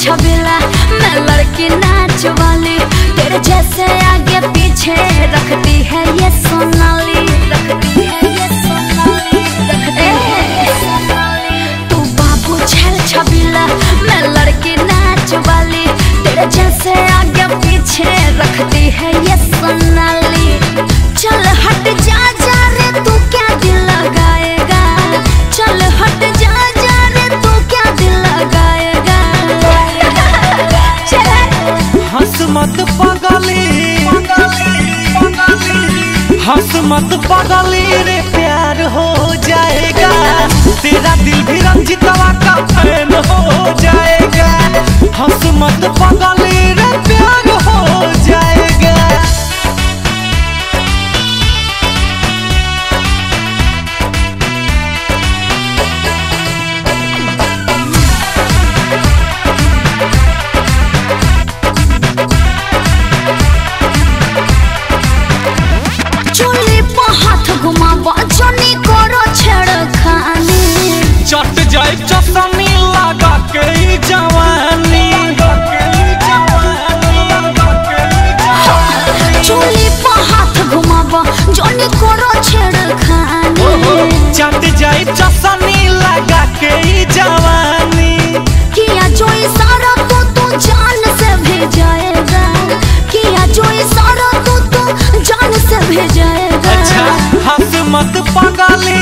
छबीला मैं लड़की नाच वाली तेरे जैसे आगे पीछे रखती है ये सोनाली रखती है ये सोनाली रखती है ये सोनाली तू बाबू छल छबीला मैं लड़की नाच वाली तेरे जैसे आगे पीछे रखती है ये सोनाली चल हट जा जा रे तू क्या दिल लगाएगा चल हट जा जा रे तू क्या दिल लगाएगा चल हंस मत पगली हंस मत पगली रे प्यार हो जाएगा तेरा दिल भी रंजितवा का फैन हो जाएगा हंस मत पगली रे प्यार हो जाएगा चोली पर हाथ घुमावा जनी करो छेड़खानी चट जाए चटनी लगा के ई जवानी चोली पर हाथ घुमावा जनी करो छेड़खानी चट जाए चटनी लगा के ई जवानी किया जो इशारा तो तू जान से भेजाएगा किया जो इशारा तो तू जान से भेजाएगा अच्छा हंस मत पगली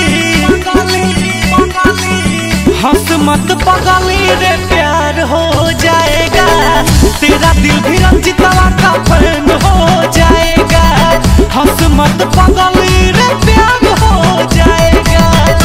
हंस मत पगली रे प्यार हो जाएगा तेरा दिल भी रंजितवा का फैन हो जाएगा हंस मत पगली रे प्यार हो जाएगा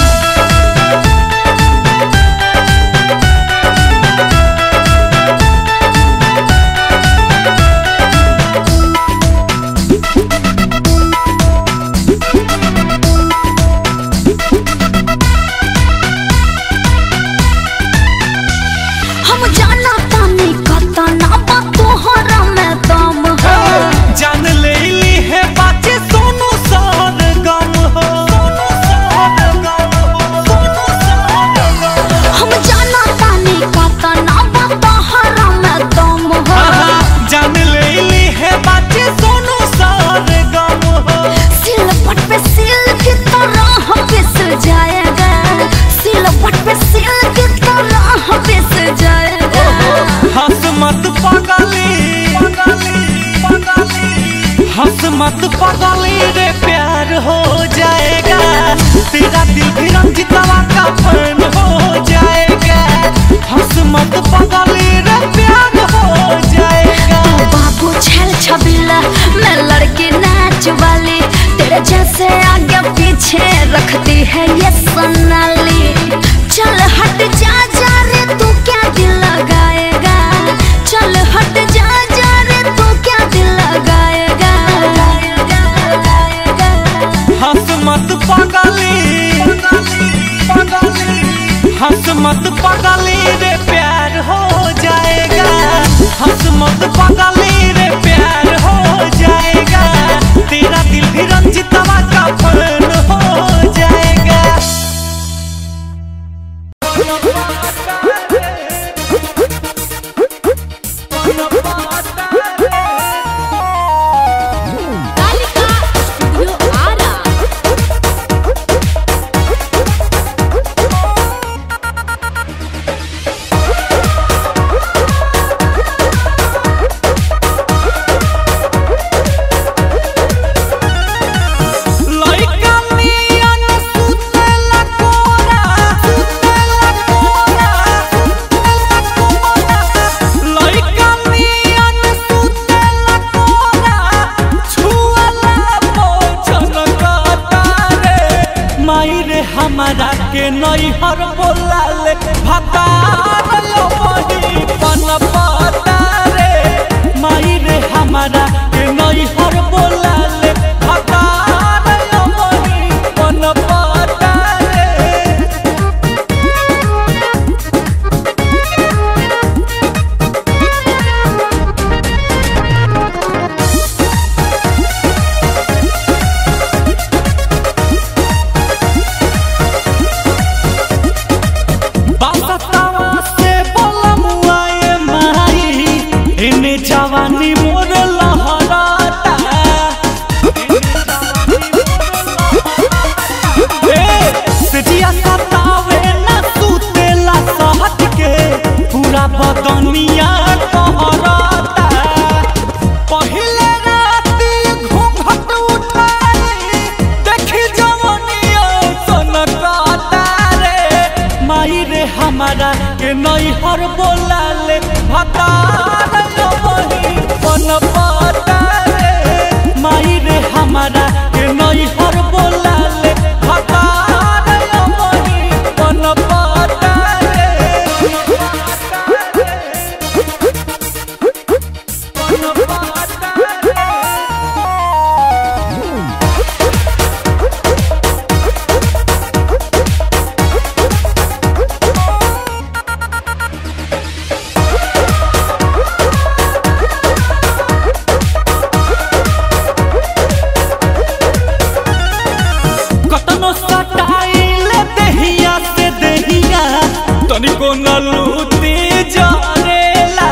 हम जाना तानी कता ना बा तोहरा में दम है जान ले ली है बाचे सोनू सार गम हो हम जाना तानी कता ना बा तोहरा में दम है जान ले ली है बाचे सोनू सार गम हो सिलपट पे सिल की तरह पिस जाएगा सिलपट पे सिल की तरह पिस जाएगा हंस मत पगली हंस मत पगली रे प्यार हो जाएगा तेरा दिल भी रंजितवा का फैन हो जाएगा हंस मत पगली रे प्यार हो जाएगा बाबू छल छबीला मैं लड़की नाच वाली तेरे जैसे आगे पीछे रखती है ये सोनाली चल हट जा जा रे तू क्या दिल लगाएगा चल हट जा जा रे तू क्या दिल लगाएगा हंस मत पगली हंस मत पगली रे प्यार हो जाएगा हंस मत पगली रे प्यार हो जाएगा तेरा दिल भी रंजितवा का फैन हो जाएगा भतार वही पन पतारे माई रे हमारा के नई हर बोला ले भतार वही पन पतारे पन पतारे कतनो सटाइल देहिया से देहिया तनिको न लूटी जरेला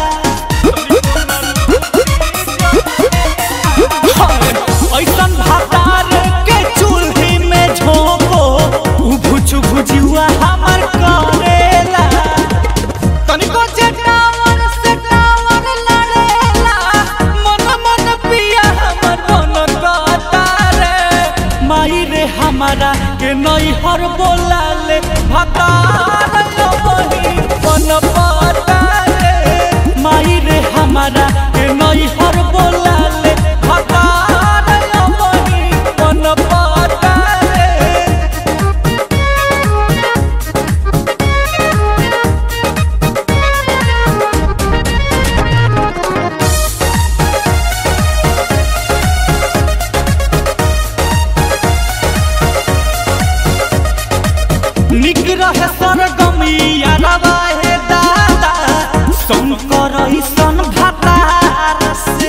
हाय, ऐसन भातार के चूल्ही में झोंको उभुच भुजुआ हमर करेला तनिको जे टावर से टावर लड़ेला मन मन पिया हमर मन कतारे माई रे हमारा के नई हर बोला ले भतार वही पन पतारे माई रे हमारा के नई हर बोला ले भतार वही पन पतारे निक रहे सरगमिया रवाहे दादा शंकर ईसन भतार से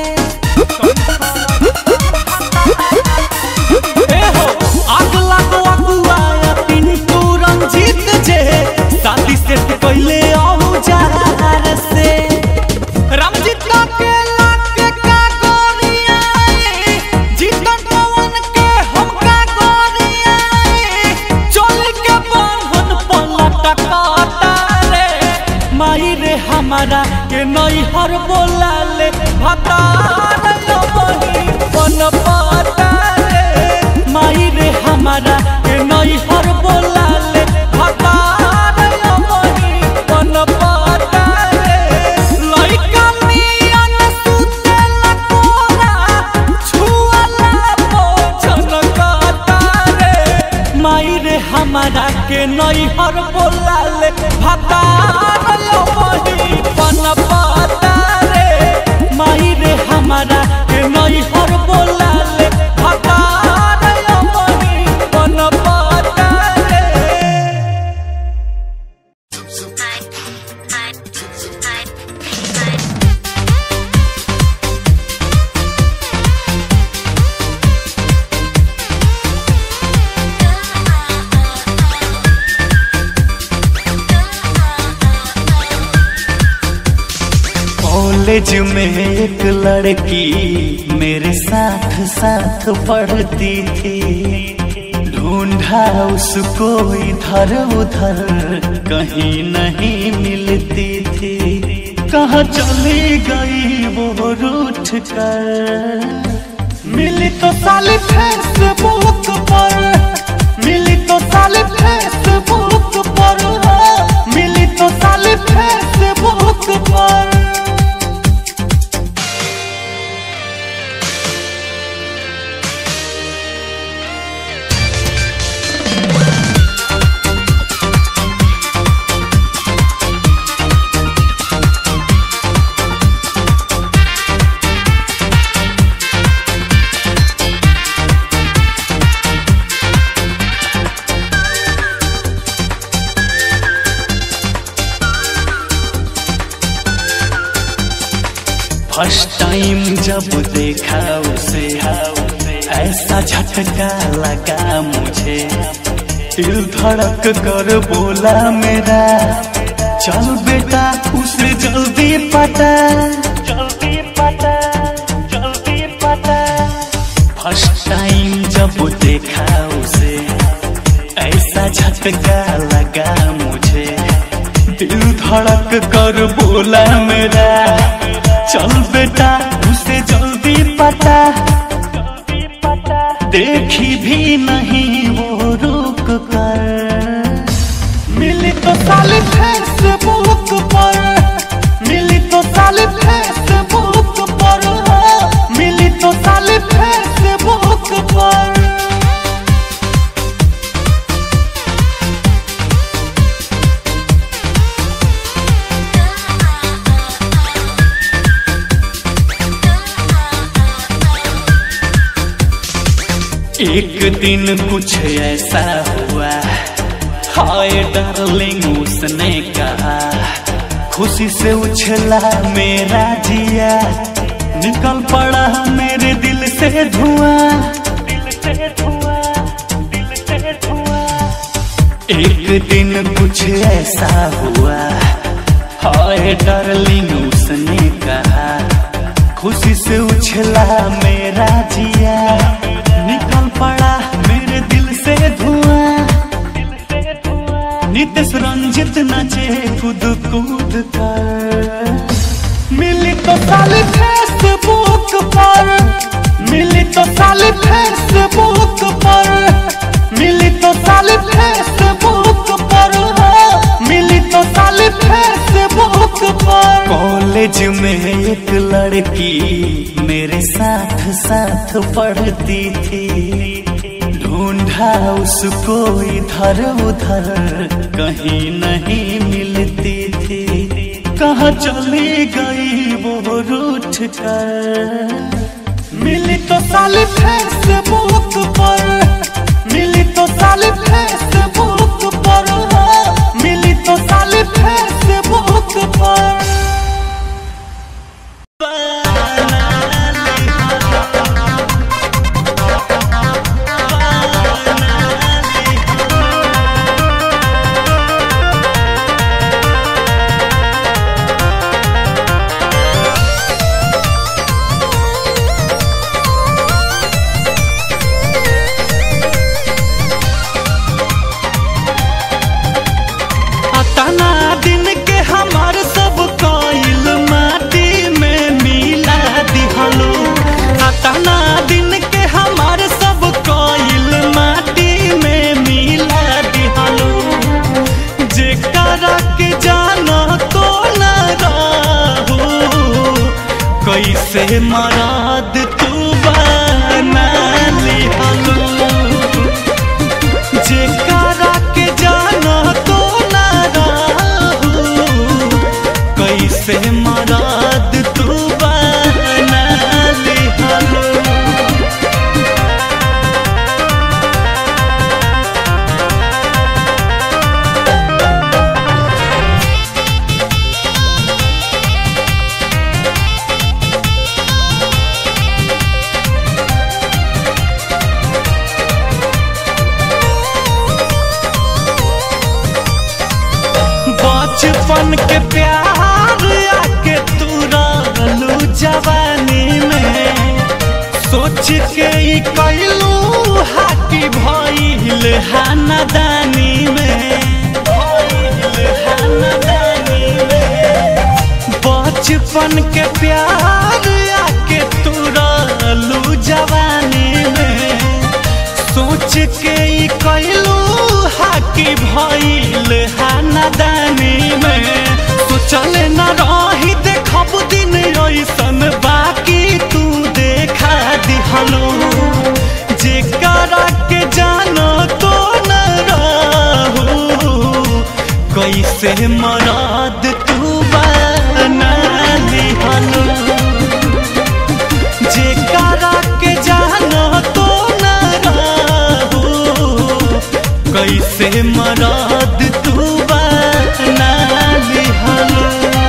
ए हो आग लागो अगुआ पिंटू रंजीत जे शादी से पहले औजार से रामजीत का के लाके का गोरिया जीतन पवन के हम का गोरिया चल के बंधन पलट काटारे माई रे हमारा के नई हर बोला ले भतार वही पन पतारे माई रे हमारा के नई हर बोला ले भतार वही पन पतारे लइका मियन सुतेला कोरा छुअला पोछन कतारे माई रे हमारा के नई हर बोला ले भतार वही पन पतारे माई रे हमारा के नई हर बोला ले भतार वही पन पतारे कॉलेज में एक लड़की मेरे साथ साथ पढ़ती थी ढूंढा उसको इधर उधर कहीं नहीं मिलती थी कहाँ चली गई वो रूठ कर मिली तो साली फेसबुक पर मिली तो साली फेसबुक पर मिली तो साली फेसबुक पर फर्स्ट टाइम जब देखा उसे ऐसा झटका लगा मुझे दिल धड़क कर बोला मेरा चल बेटा उसे जल्दी पता जल्दी पता जल्दी पता फर्स्ट टाइम जब देखा उसे ऐसा झटका लगा मुझे दिल धड़क कर बोला मेरा चल बेटा उसे जल्दी पता देखी भी नहीं वो रुक कर मिली तो साली फेसबुक पर एक दिन कुछ ऐसा हुआ हाय डार्लिंग उसने कहा खुशी से उछला मेरा जिया निकल पड़ा मेरे दिल से धुआं दिल से धुआं दिल से धुआं एक दिन कुछ ऐसा हुआ हाय डार्लिंग उसने कहा खुशी से उछला मेरा जिया निकल पड़ा मेरे दिल से धुआं नितेश रंजित नाचे कूद कूद कर मिली तो साली फेसबुक पर मिली तो साली फेसबुक पर मिली तो साली फेसबुक पर हाँ, मिली तो साली फेसबुक पर कॉलेज में एक लड़की मेरे साथ साथ पढ़ती थी ढूंढा उसको इधर उधर कहीं नहीं मिलती थी कहाँ चली गई वो रूठ कर मिली तो साली फेसबुक पर मिली तो साली फेसबुक पर हाँ, मिली तो साली फेसबुक पर अतना दिन के हमार सब कोइल माटी में मिला दिहलो अतना दिन के हमार सब कोइल माटी में मिला दिहलो जेकरा के जानो तो न रहू कैसे मराद तू बना लिहलो जेकरा के जाना तो ना रहू कैसे मराद तू बना लिहलो बचपन के प्यार आके तू रहलू जवानी में सोच के ई कैलू हाथी भइल हानादानी में भइल हानादानी में बचपन के प्यार आके तू रहलू जवानी में सोच के ई कैलू हाकी भइल हानादानी में सोचल न रही देखब दिन ऐसन बाकी तू देखा दिहलो जेकरा के जानो तो न रहू कैसे मराद तू बना दिहलो जेकरा के जानो तो न रहू कैसे मराद तू बना लिहलो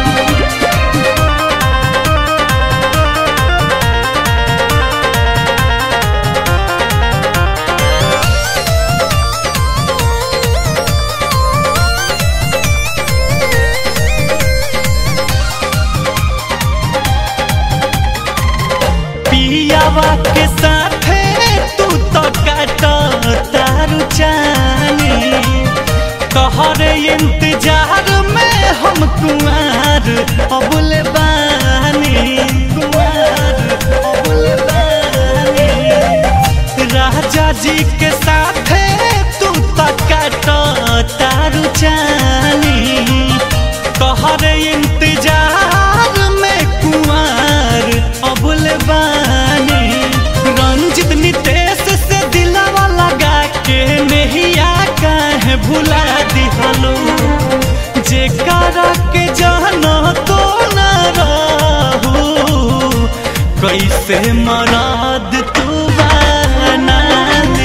पियावा के साथे तू तो काट तारू जानी तोहरे इंतजार में हम कुआर अबुल बानी कुआर अबुल बानी राजा जी के साथे तू तो काट तारू जानी तोहरे इंतजार में कुआर अबुल बानी रंजित नितेश से दिलावा लगा के नहिया काहे भुला दिहलो जेकरा के जानो तो न रहू कैसे मराद तू बना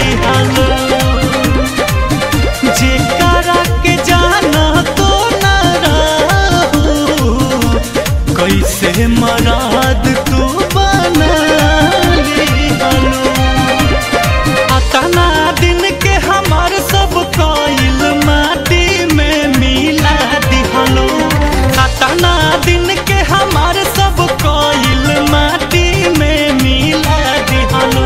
कैसे मराद तू बना लिहलो अतना दिन के हमार सब कइल माटी में मिला दिहलो अतना दिन के हमार सब कइल माटी में मिला दिहलो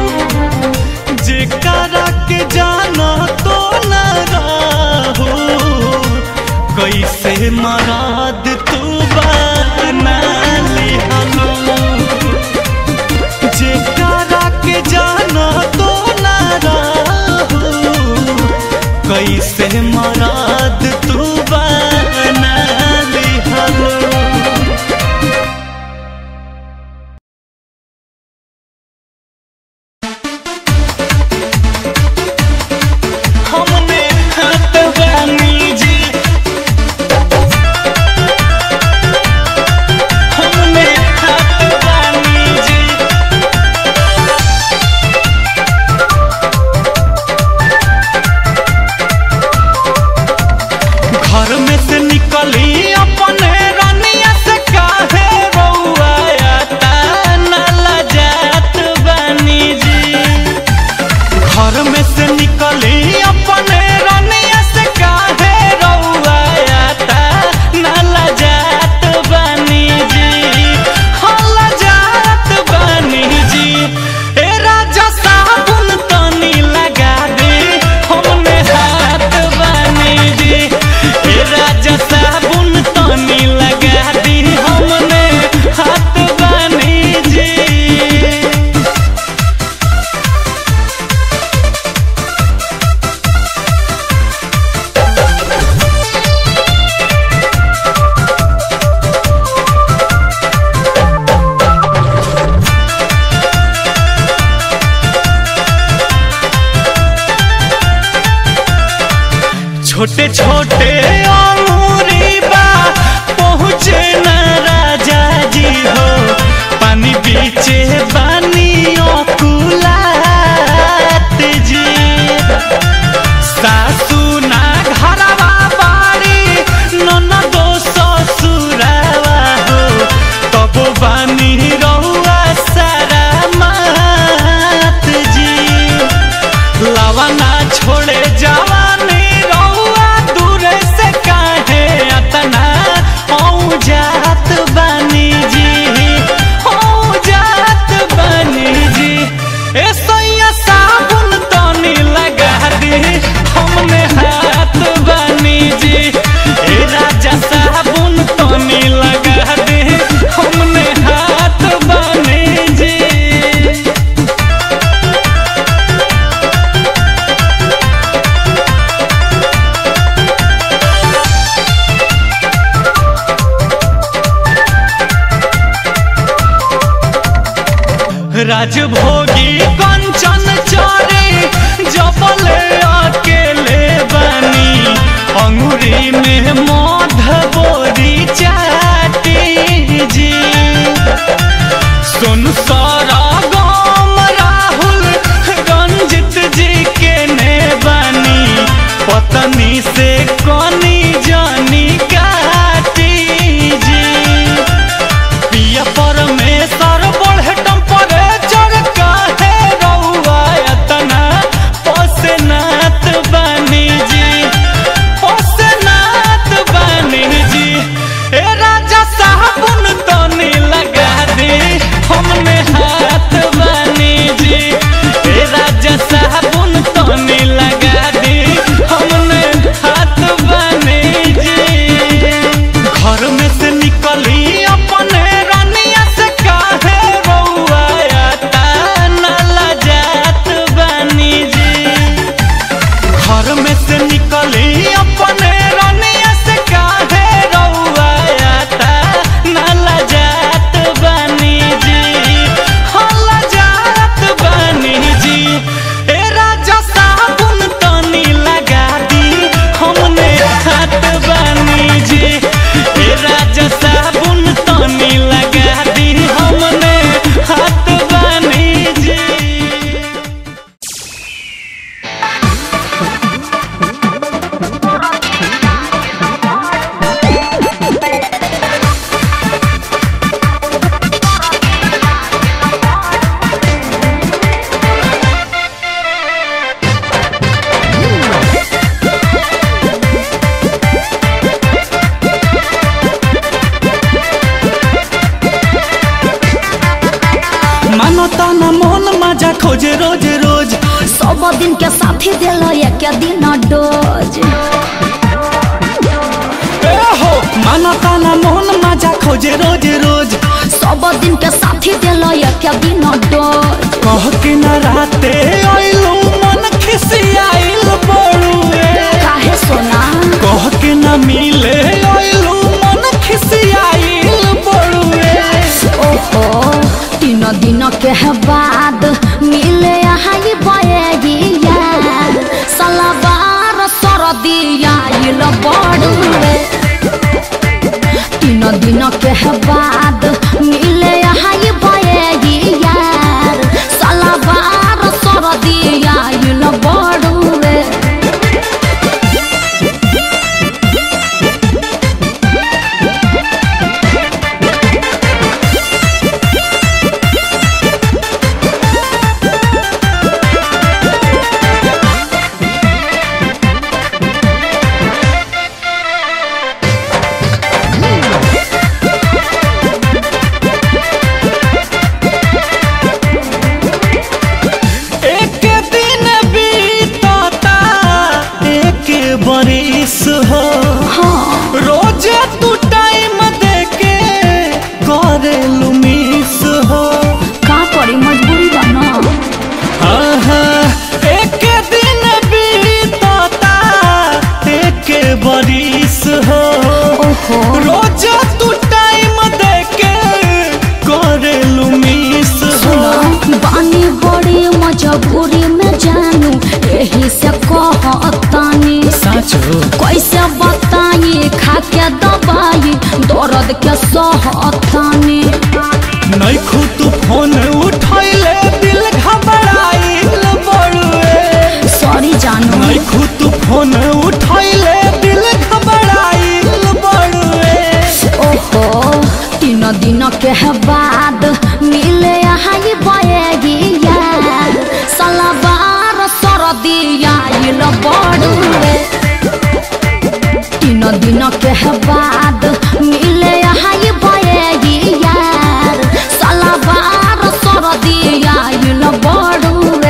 जेकरा के जाना तो न रहो कैसे मराद तू बना लिहलो जेकरा के जाना तो ना रहो कैसे मराद तू बना लिहलो हमने हाथ बानी जी हमने हाथ बानी जी घर में से निकली अपने रनिया से काहे रउआ आता नाला जात बानी जी घर में से निकली अपने रनिया से काहे रउआ आता नाला जात बानी जी हला जात बानी जी ए राजा साबुन तनी लगा दे हमने हाथ बानी जी ए राजा साबुन तनी लगा दी हमने हाथ बानी जी छोटे छोटे अंगूरी बा पहुँचे न राजा जी हो पानी बीचे बानी कुलात जी सासू ना घरवा बाड़ी ननदो ससुरावा हो तब बानी रहुआ सारा मात जी लवना छोड़े जवानी रउआ दूरे से काहे अतना औ जात बानी जी औ जात बानी जी ए सैया साबुन तनी लगा दी हमने हाथ बानी जी ए राजा साबुन तनी लगा दी हमने हाथ बानी जी राजभोगी कंचन चोरी जबले अकेले बनी अंगुरी में मध बोरी चाटी जी सुन सारा गाम राहुल रंजित जी के ने बनी पत्नी से कनी जानी काटी जी पिया परमेश्वर बढ़े टेम्परेचर काहे रउआ एतना पसनात बानी जी पसनात बा खोजे रोज रोज सब दिन के साथी दिल एक दिन डोज ए हो माना ताना मोहन मजा खोजे रोज रोज सब दिन के साथी दिल एक दिन डोज कह के न राते आइलू मन खिसियाइल बड़ुए काहे सोना कह के न मिले आइलू मन खिसियाइल बड़ुए ओहो तीन दिन के बाद मिले यहाँ बयगिया सलवार सरदिया इल बड़ुए तीन दिन के बाद मिले यहाँ बयगिया सलवार सरदिया इल बड़ुए एक दिन बीतता एक बरिस हो हाँ रोज तू टाइम देके करेलू मिस हो का करी मजबूरी बना हाँ हाँ एक दिन बीतता एक बरिस हो ओहो रोज तू टाइम देके करेलू मिस हो सुनो बानी बड़ी मजबूरी में जानू यही से कहतानी साचो कैसे बताई खा के दवाई दर्द के सहतानी नहीं तू फोन उठैले दिल घबराइल बड़ुए सॉरी जानू नहीं तू फोन उठैले दिल घबराइल बड़ुए ओहो तीन दिन के बाद मिले यहाँ बयगिया सलवार सरदिया इल बड़ुए तीन दिन के बाद मिले यहाँ बयगिया सलवार सरदिया इल बड़ुए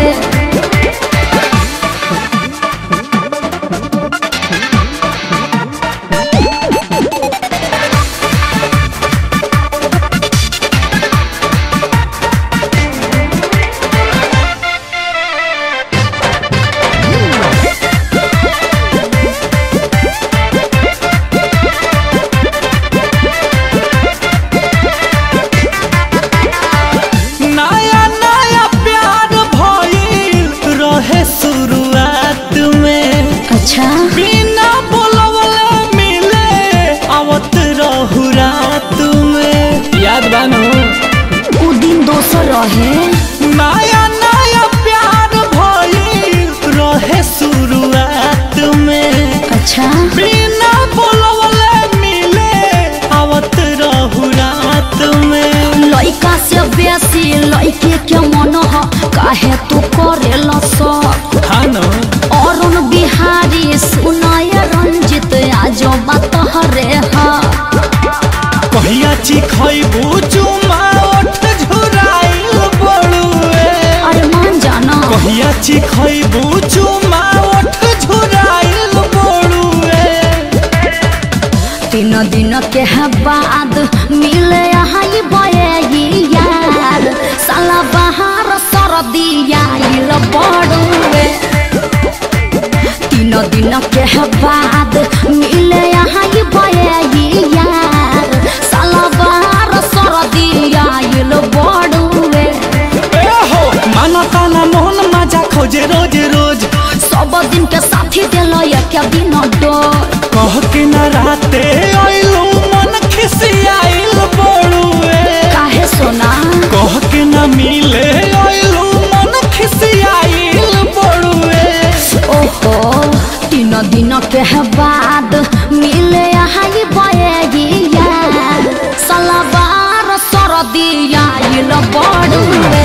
नया नया प्यार भइल रहे शुरुआत में अच्छा बिना बोलवले मिले आवत रहू रात में याद बानो उ दिन दोसर रहे नया नया प्यार भइल रहे शुरुआत में अच्छा बिना बोलवले मिले आवत रहू रात में लइका से बेसी लइके के मन ह काहे तू करेला सब हाँ न अरुण बिहारी सुनय रंजित आज बात हरे हा कहिया चिखैबू चुमा ओठ झुराइल बड़ुए अरे मान जाना कहिया चिखैबू चुमा ओठ झुराइल बड़ुए तीन दिन के बाद मिले यहाँ बयगिया साला बहार सरदिया इल बड़ुए तीन दिन के बाद मिले यहाँ बयगिया साला बहार सरदिया इल बड़ुए ए हो माना ताना मोहन मजा खोजे रोज रोज सब दिन के साथी दिल एक दिन डोर कह के न राते आइलू मन खिसियाइल बड़ुए काहे सोना कह के न मिले आइलू मन खिसियाइल बड़ुए ओहो तीन दिन के बाद मिले यहाँ बयगिया सलवार सरदिया इल बड़ुए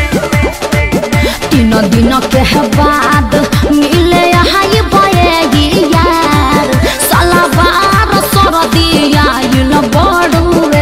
तीन दिन के बाद मिले यहाँ बयगिया सलवार सरदिया इल बड़ुए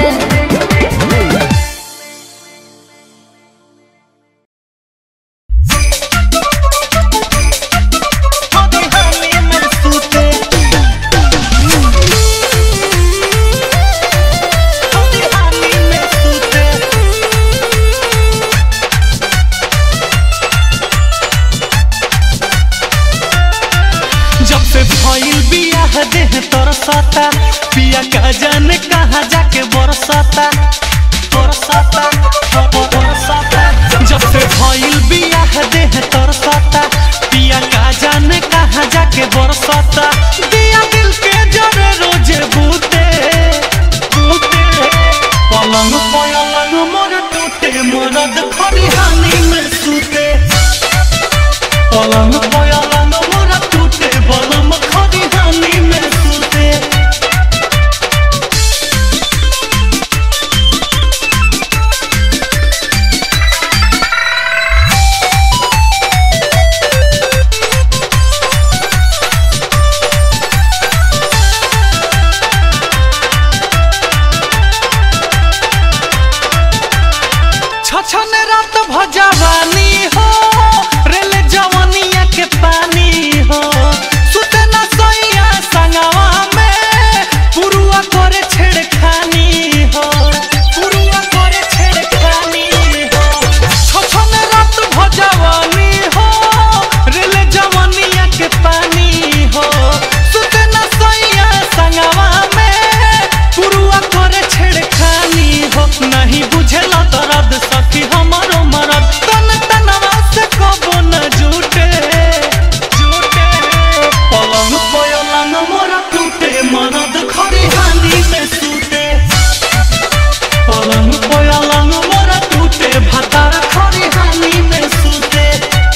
जाने कहाँ जाके बरसाता बरसाता बरसाता जब से भइल बियाह देह तरसाता पिया का जाने कहाँ जाके बरसाता दिया दिल के जरे रोजे बूते बूते पलंग पलंग मोर टूटे मरद खरिहानी में सूते पलंग पलंग मोर टूटे बलम खरिहानी में सूते छछन रात भजवानी हो रेल जवनिया के पानी हो सुते न सोइया संगवा में पुरुआ करे छेड़खानी हो पुरुआ करे छेड़खानी हो छछन रात भजवानी हो रेल जवनिया के पानी हो सुते न सोइया संगवा में पुरुआ करे छेड़खानी हो नहीं बुझेला दर्द सखी हमारो मरद तन तनवा से कबो न जुटे जुटे पलंग पलंग मोरा टूटे मरद खरिहानी में सूते पलंग पलंग मोरा टूटे भातार खरिहानी में सूते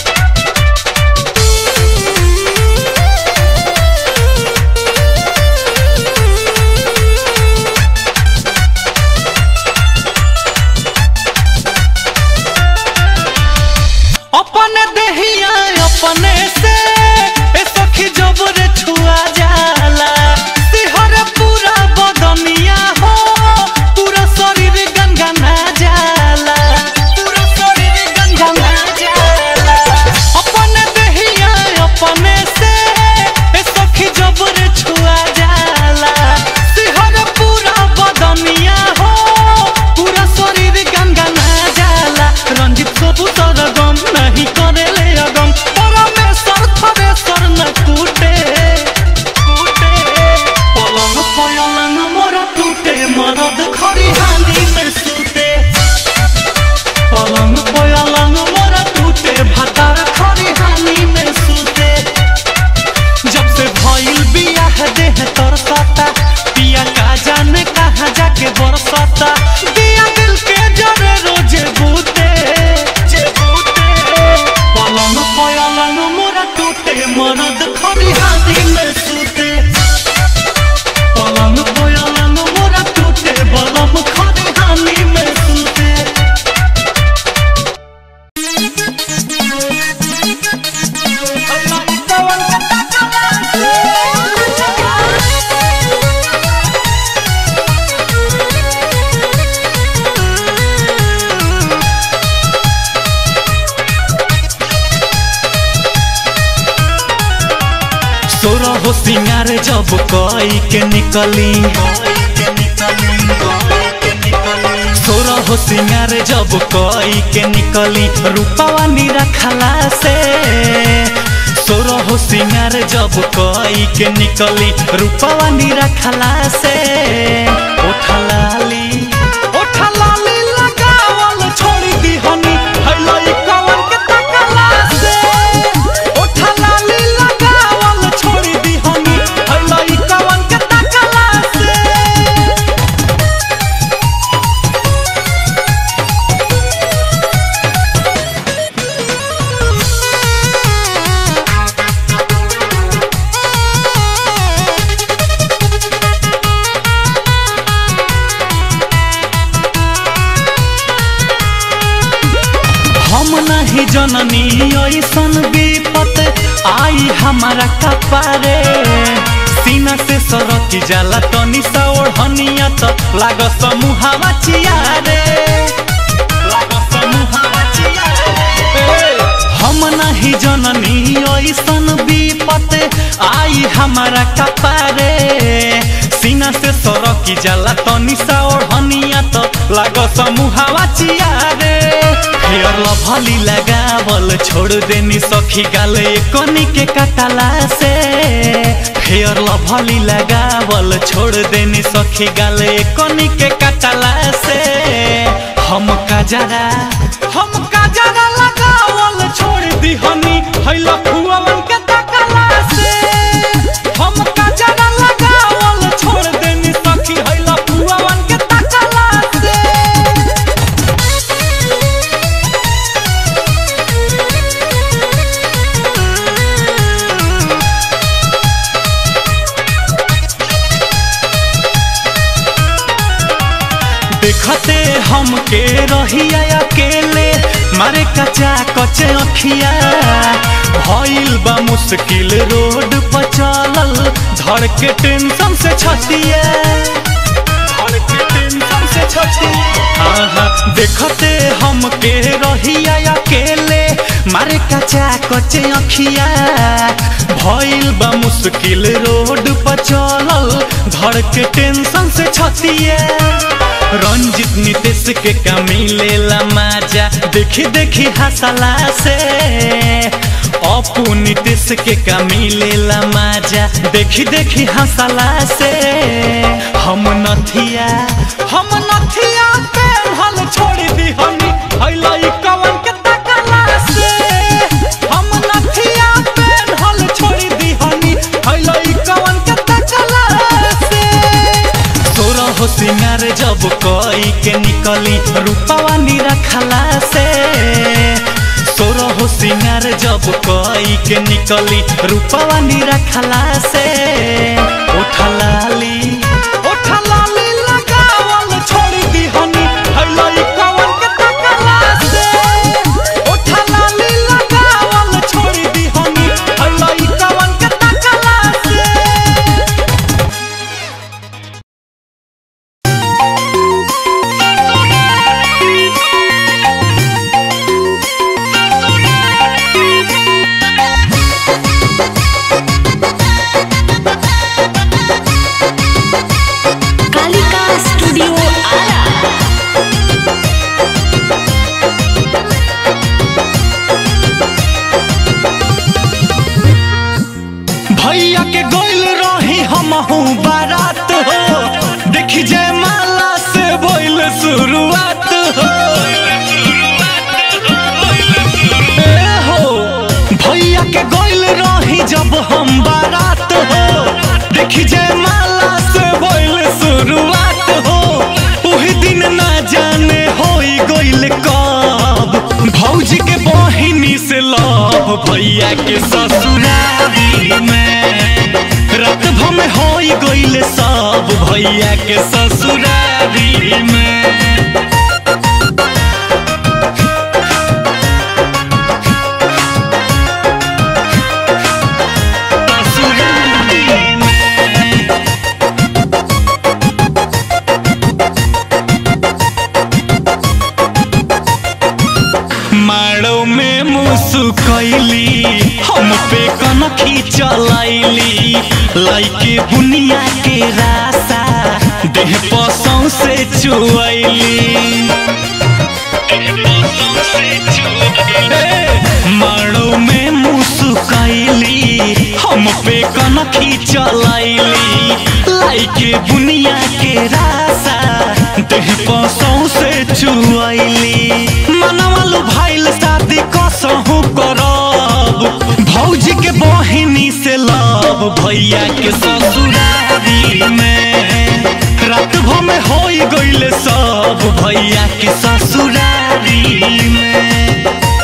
अपने देहिया अपने से ए सखी जबरे छुआ जाला सिहर पूरा बदनिया हो पूरा शरीर गनगना जाला पूरा शरीर गनगना जाला अपने देहिया अपने से ए सखी जबरे छुआ जाला सिहर पूरा बदनिया हो पूरा शरीर गनगना जाला रंजित सबू तर गम नहीं करेले अगम परमेश्वर थरेश्वर न कूटे कूटे पलंग पलंग मोरा टूटे मरद खरिहानी में सूते पलंग पलंग मोरा टूटे भातार खरिहानी में सूते जब से भइल बियाह देह तरसता पिया का जाने कहाँ जाके बरसता दिया दिल के जरे रोजे बूते जे बूते पलंग पलंग मोरा टूटे मरद खरिहानी में सूते पलंग पलंग मोरा टूटे बलम खरिहानी में सूते सोरा हो सिंगार जब कई के निकली सोरा हो सिंगार जब कई के निकली रूपावा निरखला से सोरा हो सिंगार जब कई के निकली रूपावा निरखला से ओठलाली ओठलाली लगावल छोड़ी दिहनी हैलाई कवन के तकला से ओठलाली लगावल छोड़ी दिहनी हैलाई कवन के तकला से हम नहीं जननी ऐसन विपत आई हमारा कपारे सीना से सरक जाला तनी सा ओढ़निया त लाग समूहवा चियारे लाग समूहवा चियारे हम नहीं जननी ऐसन विपत आई हमारा कपारे सीना से सरकी जाला तनी सा ओढ़निया त लाग समूहवा चियारे फेयर लभली लगावल छोड़ देनी सखी गाले कनी के कटला से फेयर लभली लगावल छोड़ देनी सखी गाले कनी के कटला से हम काजरा हम काजरा लगावल छोड़ दी हनी हैला फुअवन के तकला से हम काजरा लगावल छोड़ देनी सखी हैला फुअवन के तकला से देखते हमके रहिया अकेले मारे कचा कचे अखिया भइल बा मुश्किल रोड पर चलल धड़ के टेंशन से छतिया धड़ के टेंशन से छतिया आहा, देखते हमके रहिया अकेले मारे कचा कचे अखिया भइल बा मुश्किल रोड पर चलल धड़ के टेंशन से छतिया रंजित नीतीश के कमी लेला माजा देखी देखी हंसला से अपू नीतीश के कमी लेला माजा देखी देखी हंसला से हम नथिया हम नथिया पेन्हल छोड़ दी हनी हैला ई कवन के तकला से हम नथिया पेन्हल छोड़ दी हनी हैला ई कवन के तकला से तोरा हो सिंगार जब कोई के निकली रूपावा रखला से सोरा हो सिंगार जब कोई के निकली रूपावा रखला से उठलाली उठलाली लगावल छोड़ दी हनी हैला ई कवन के तकला से उठलाली लगावल छोड़ दी हनी हैला ई कवन के तकला से कालिका स्टूडियो आरा भैया के गोइल रही हमहू बारात हो देखी जय माला से बोइल शुरुआत हो ए हो भैया के गोइल रही जब हम बारात हो देखी जय माला से बोइल शुरुआत हो उही दिन ना जाने होई गोइल कब भौजी के बहिनी से लव भैया के ससुरारी में रात भर में होई गइल सब भैया के ससुरारी में ससुरारी में माड़ो में मुसुकैली हम पे कनखी चलैली लैके बुनिया के रासा देह पसों से चुअली माड़ो में मुसुकैली हम पे कनखी चलैली लाइके बुनिया के रासा देह पसों से चुअली मनवालू भाईल शादी कसहू करब भौजी के बहिनी से लब भैया के ससुरारी में रात भर में होई गइल सब भैया के ससुरारी में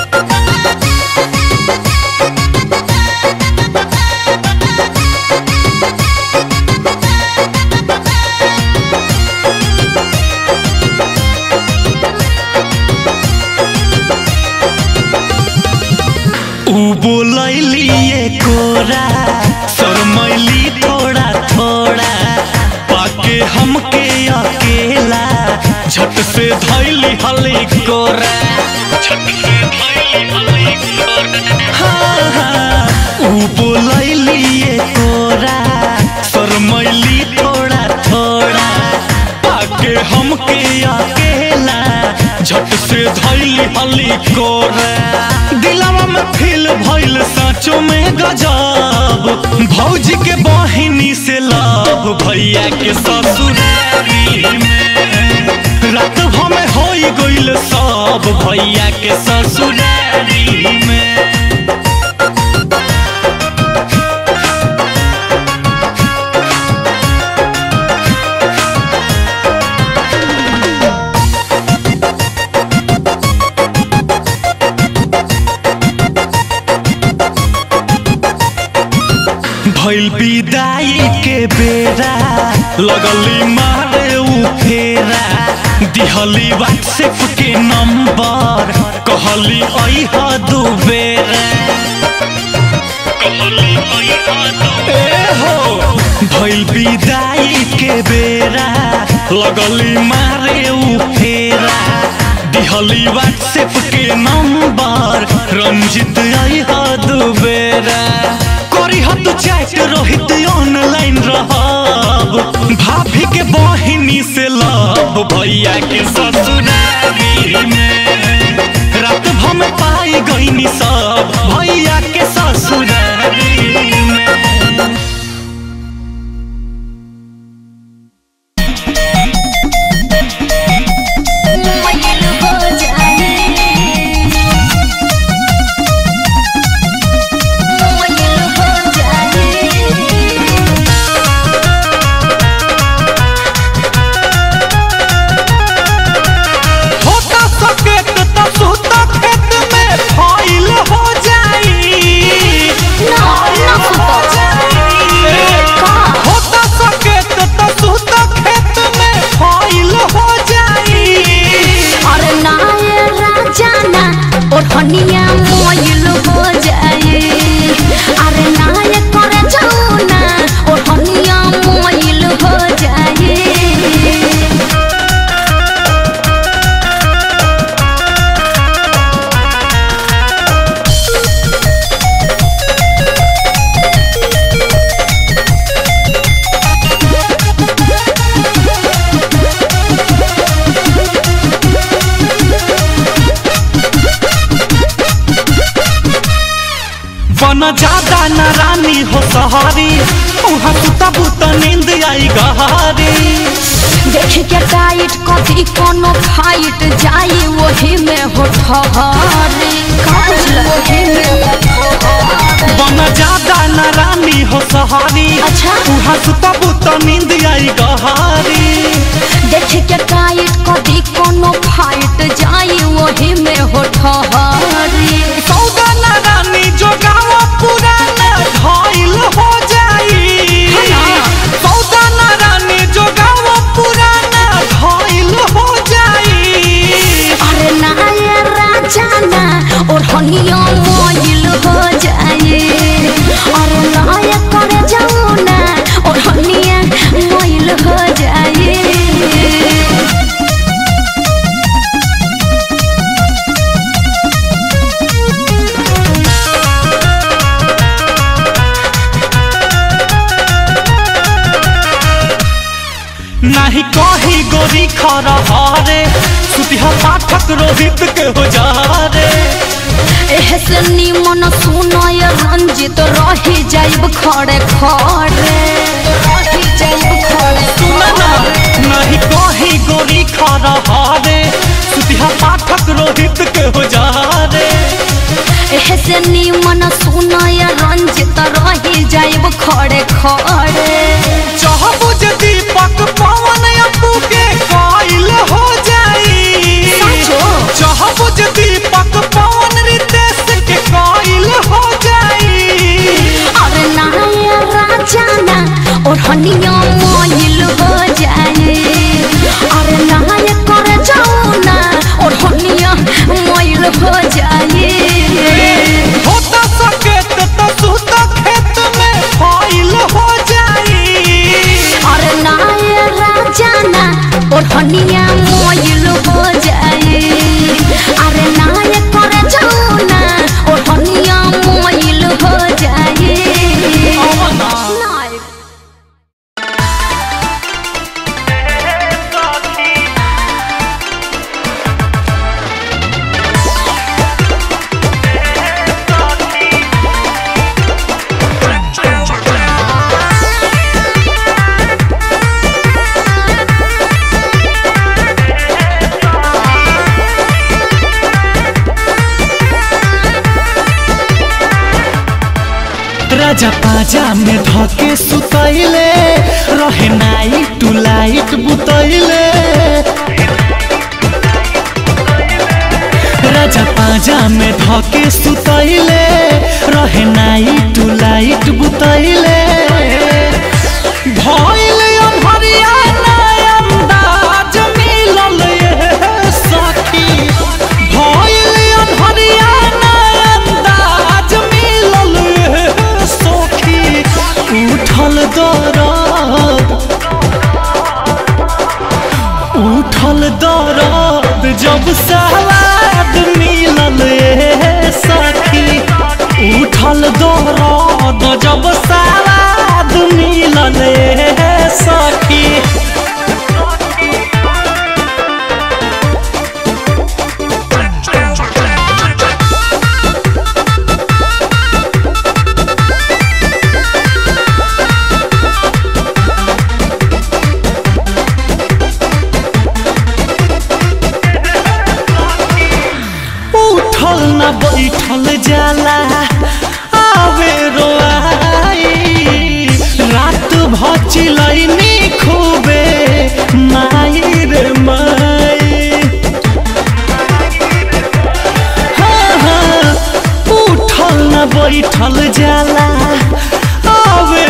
ऊ बोलैली ये कोरा शरमैली थोड़ा थोड़ा पाके हमके अकेला झट से धैली हली कोरा हाँ, हाँ, ऊ बोलैली ये कोरा शरमैली थोड़ा थोड़ा पाके हमके अकेला झट से धैली लिहली कोरा दिलवा में फील भइल साँचो में गजब भौजी के बहिनी से लव भैया के ससुरारी में रात भमे होई गइल सब भैया के ससुरारी में भइल विदाई के बेरा लगली मारे उ फेरा दिहली व्हाट्सएप के नंबर कहली अइह दू बेरा ए हो भइल विदाई के बेरा लगली मारे उ फेरा दिहली व्हाट्सएप के नंबर रंजित अइह दू बेरा करी हत चैट रोहित ऑनलाइन रहब भाभी के बहिनी से लव भैया के ससुरारी में रात भम पाई गईनी सब भैया के ससुरारी में मोइल हो जाए मोइल हो जाए होता सकेत त सुता खेत में फैल हो जाई ना ना सुतो का होता सकेत त सुता खेत में फैल हो जाई अरे ना ये राजा ना और हनिया मोइल हो जाए अरे ना ये करे जाओ ना और हनिया मोइल हो जाए बन ज्यादा न रानी हो सहारी उहाँ सुता बुता नींद आई गहारी देख के टाइट कथी कोनो फाइट जाई वही में हो ठहरी का बुझल वही में हो ठहरी। बन ज्यादा न रानी हो सहारी अच्छा। उहाँ सुता बुता नींद आई गहारी देख के टाइट कथी कोनो फाइट जाई वही में हो ठहरी सौदा न रानी जो गाँव पुराना घायल हो जाई है ना? सौदा न रानी जो गाँव पुराना घायल हो जाई अरे ना ये राजा ना और हनिया मोइल हो जाए अरे ना ये करे जाओ ना और हनिया मोइल हो जाए नाही कही गोरी खरा हारे सुतिहा पाठक रोहित के हो जा रे एहसे निमन सुनय रंजित रही जाइब खड़े खड़े रही जाइब खड़े सुना ना नहीं कही गोरी खरा हारे सुतिहा पाठक रोहित के हो जा रे एहसे निमन सुनय रंजित रही जाइब खड़े खड़े चाहबो जे दीपक पवन अपू के कायल हो जाई साचो? चाहबो जे दीपक पवन रितेश के कायल हो जाई अरे ना ये राजा ना और हनिया मोइल हो जाए अरे ना ये करे जाओ ना और हनिया मोइल हो जाए होता सकेत त सुता खेत में फाइल हो जाई अरे ना ये राजा ना पाजा में धके सुतैले रहे नाइट टू लाइट बुतैले राजा पाजा में धके सुतैले रहे नाइट टू लाइट बुतैले भइल अनहरिया ना अंदाज मिलल ये सखी भइल अनहरिया ना अंदाज मिलल ये सखी उठल दरद उठल दरद जब सवाद मिलल ए सखी उठल दरद जब सवाद मिलल ए सखी उठल न बैठल जाला आवे रोआई रात भचिलैनी खूबे माई रे माई हाँ, हाँ, उठल न बैठल जाला आवे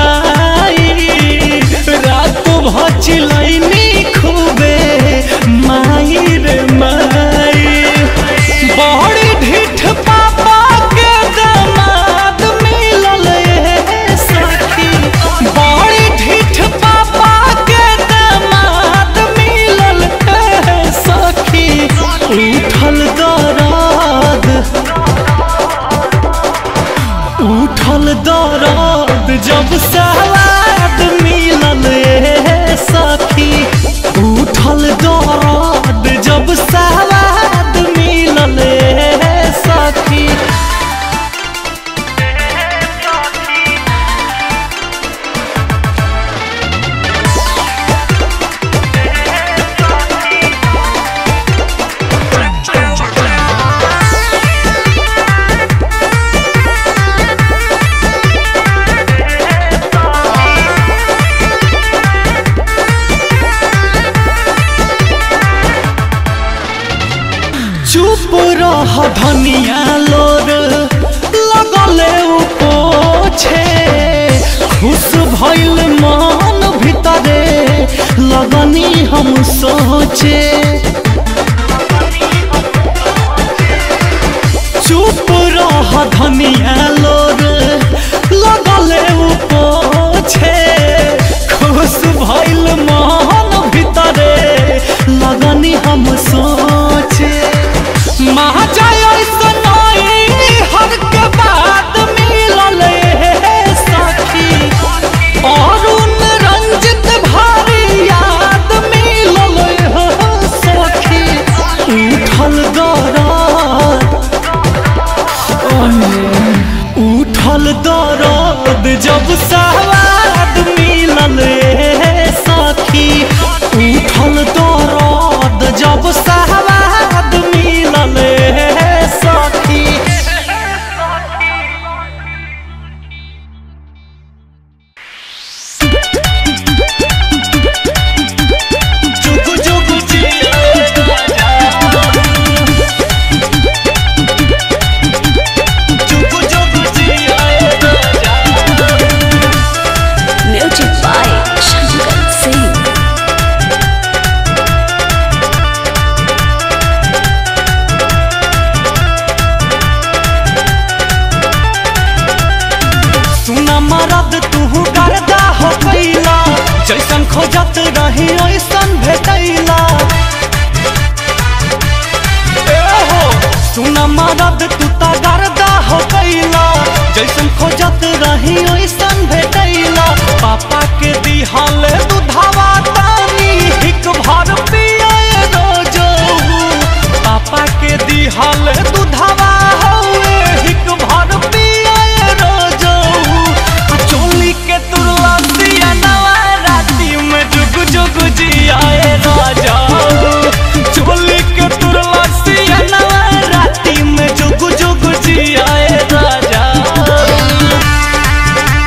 रुआई रात भचिलैनी खूबे माई रे माई बड़ी ढीठ पापा के दामाद मिलल ए सखी बड़ी ढीठ पापा के दामाद मिलल ए सखी उठल दरद उठल दरद जब सवाद मिलल ए सखी उठल दरद जब सवाद मिलल ए सखी चुप रह धनिया लोर लगले उ पोछे खुश भइल मन भीतरे लगनी हम सोचे चुप रह धनिया लोर लगले उ पोछे खुश भइल मन भीतरे लगनी हम सोचे महाजय सनाई हर के बाद मिलल हे सखी अरुण रंजित भारी याद मिलल हे सखी उठल दरद उठल दरद जब सवाद मिलल ए सखी उठल दरद जब सवाद मिलल ए सखी जुगु जुगु जिया जुगु जुगु जिया Music by Shankar Singh. सुना मरद तू गर्दा हो कैला जैसन खोजत रही ओइसन भेटैला ए हो सुना मरद तू ता गर्दा हो कैला जैसन खोजत रही ओइसन भेटैला पापा के दिहाल दुधावा तानी हिक भर पिए रोजो पापा के दिहाल दुधावा हौए हिक भर पिए रोजो आ चोली के तुरला सिया नवा राती में जुग जुग जियाए राजा चोली के तुरला सिया नवा राती में जुग जुग जियाए राजा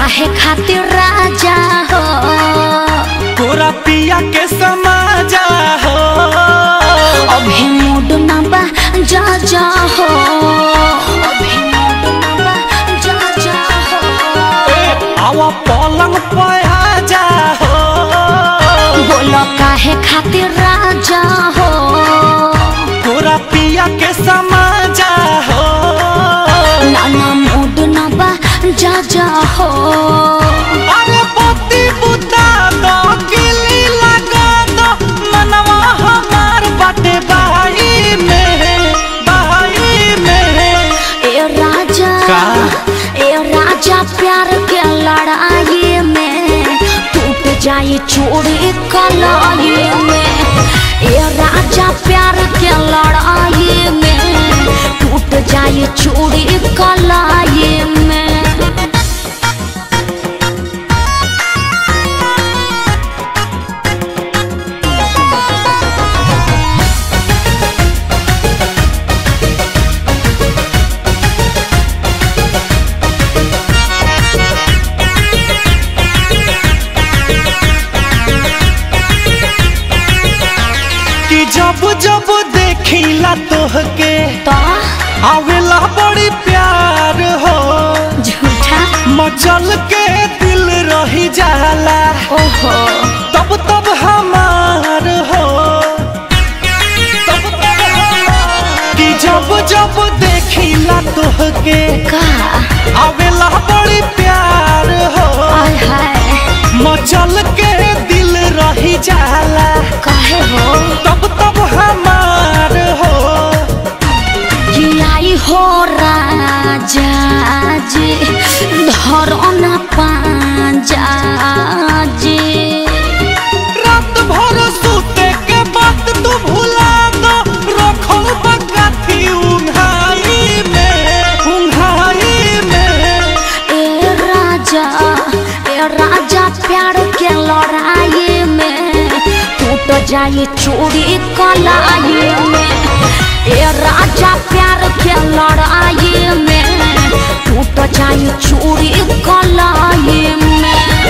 काहे खातिर राजा हो तोरा पिया के समाजा हो अभी मूड ना बा जा जा हो अभी मूड ना बा जा जा हो आवा पलंग पे जा हो बोलो काहे खातिर राजा हो तोरा पिया के समाजा हो नाना मूड ना बा जा जा हो अरे पति बुता दो गिली लगा दो मनवा हमार बाटे बाई में बाई में ए राजा का? ए राजा प्यार के लड़ाई में टूट जाए चोरी कलाई में ए राजा प्यार के लड़ाई में टूट जाए चोरी कलाई में कि जब जब देखिला तोहके तो आवेला बड़ी प्यार हो झूठा मचल के दिल रही जाला ओहो तब तब हमार हो तब तब हमार। कि जब जब देखिला तोहके का आवेला बड़ी प्यार हो आय हाय मचल के दिल रही जाला काहे हो तब तब हमार हो कि आई हो राजा जी धरो न पाजा जी रात भर सूते के बाद तू भुला दो रखो बगाथी उंघाई में उंघाई में ए राजा ए राजा प्यार के लड़ाई में टूट जाए चोरी कलाई में ए राजा प्यार के लड़ाई में टूट जाए चोरी कलाई में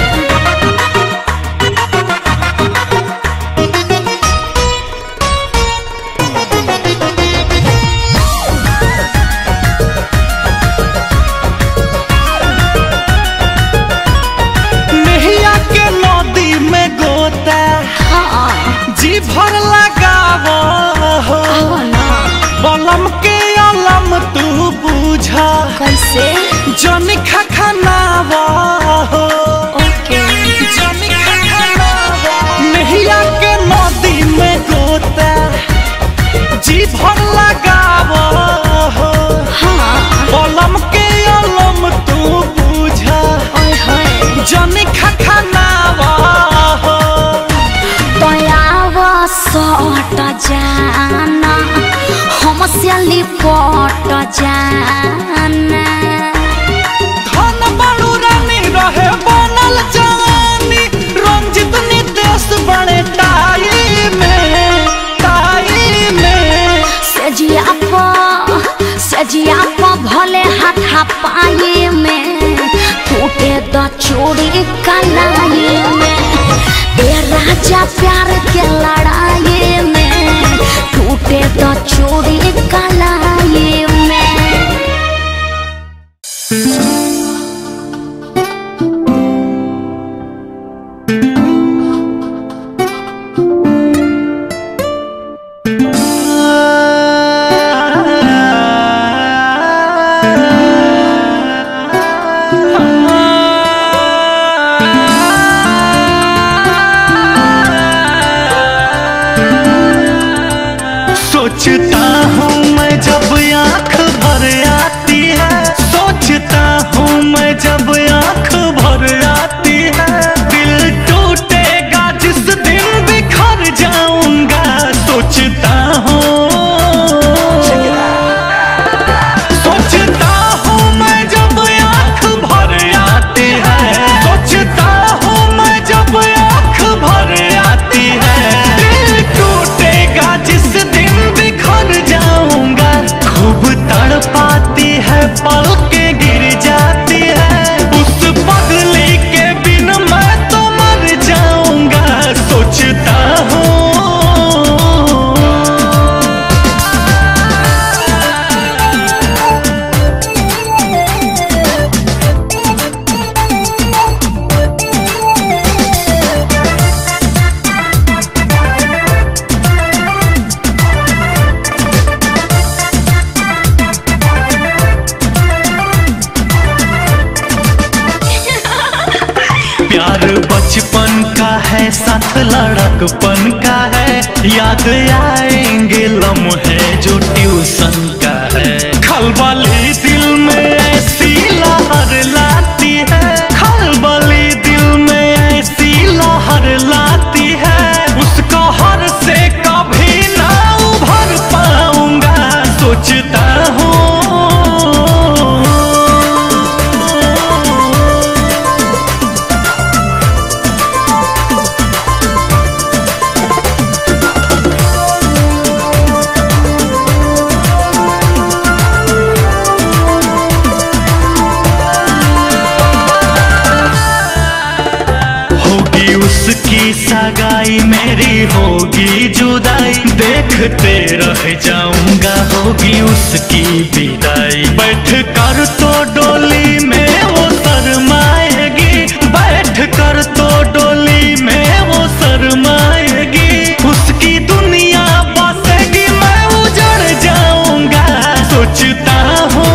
नहिया के नदी में गोता हाँ जी भर लगावो हो आओ ना बलम के अलम तू बुझा कैसे जन खखनावा हो ओके जन खखनावा नहिया के नदी में गोता जी भर लगावो हो हाँ कलम के अलम तू बुझा ओए होए जनी खखनावा हो दयाव सट जाना हमसे लिपट जाना धन बड़ू रानी रहे बनल जवानी रंजित नितेश बड़े टाई में टाई में सजिया प सजिया प भले हाथा पाए में टूटे द चोरी कलाई में ए राजा प्यार के लड़ाई में टूटे द चोरी कलाई में सोचता हूँ मैं जब आंख भर आती है सोचता हूँ मैं जब आंख भर आती है दिल टूटेगा जिस दिन बिखर जाऊंगा सोचता हूँ सोचता हूँ मैं जब आंख भर आती है सोचता हूँ मैं जब आंख भर आती है दिल टूटेगा जिस दिन बिखर जाऊंगा खूब तड़पाती है पल के गिर जाती है साथ लड़कपन का है याद आएंगे लम्हे जो ट्यूशन का है खलबली दिल में ऐसी लहर लाती है खलबली दिल में ऐसी लहर लाती है उसको हर से कभी ना उभर पाऊंगा सोचता हूँ होगी उसकी सगाई मेरी होगी जुदाई देखते रह जाऊंगा होगी उसकी विदाई बैठ कर तो डोली में वो शरमाएगी बैठ कर तो डोली में वो शरमाएगी उसकी दुनिया बसेगी मैं उजड़ जाऊंगा सोचता हूँ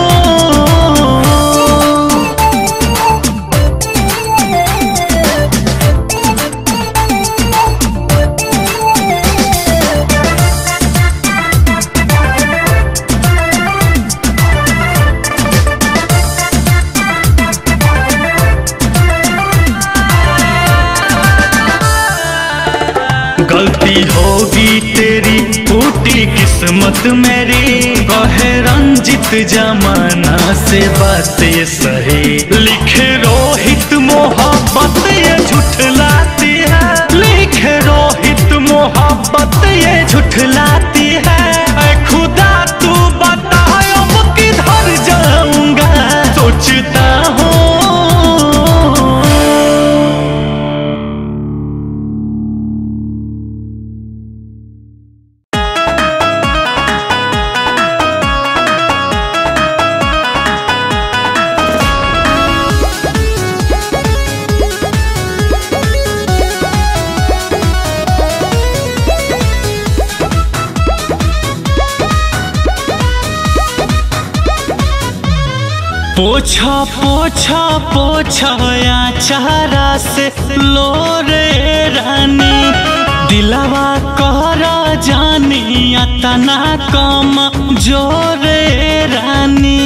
गलती होगी तेरी टूटी किस्मत मेरी कहे रंजित जमाना से बातें सही लिखे रोहित मोहब्बत ये झुठलाती है लिखे रोहित मोहब्बत ये झुठलाती है ऐ खुदा तू बता अब किधर जाऊंगा सोचता हूँ पोछा पोछा पोछा या चारा से लो रे रानी दिलवा कहरा जानी तना कम जोरे रानी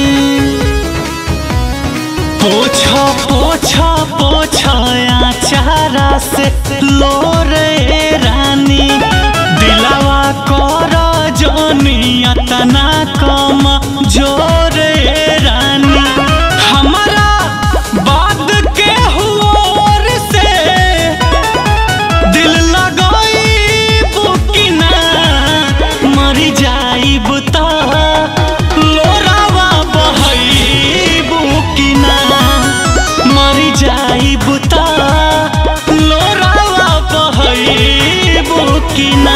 पोछा पोछा पोछा या चारा से लो रे रानी दिलवा कहरा जानी तना कम जोरे रानी हमारा बाद के हुओर से दिल लगाई बुकिना मरी जाई बुता लोरावा बहई बुकिना मरी जाई बुता लोरावा बहई बुकिना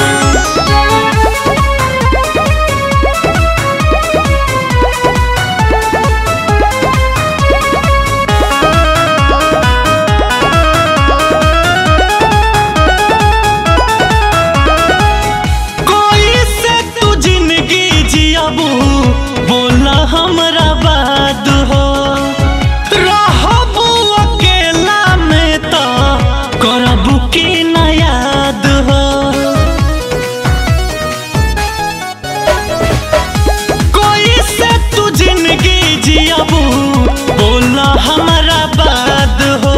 कोई से तू जिंदगी जियाबू बोला हमरा बाद हो रहबू अकेला में तो करबू की न याद हो कोई से तू जिंदगी जियाबू बोला हमरा बाद हो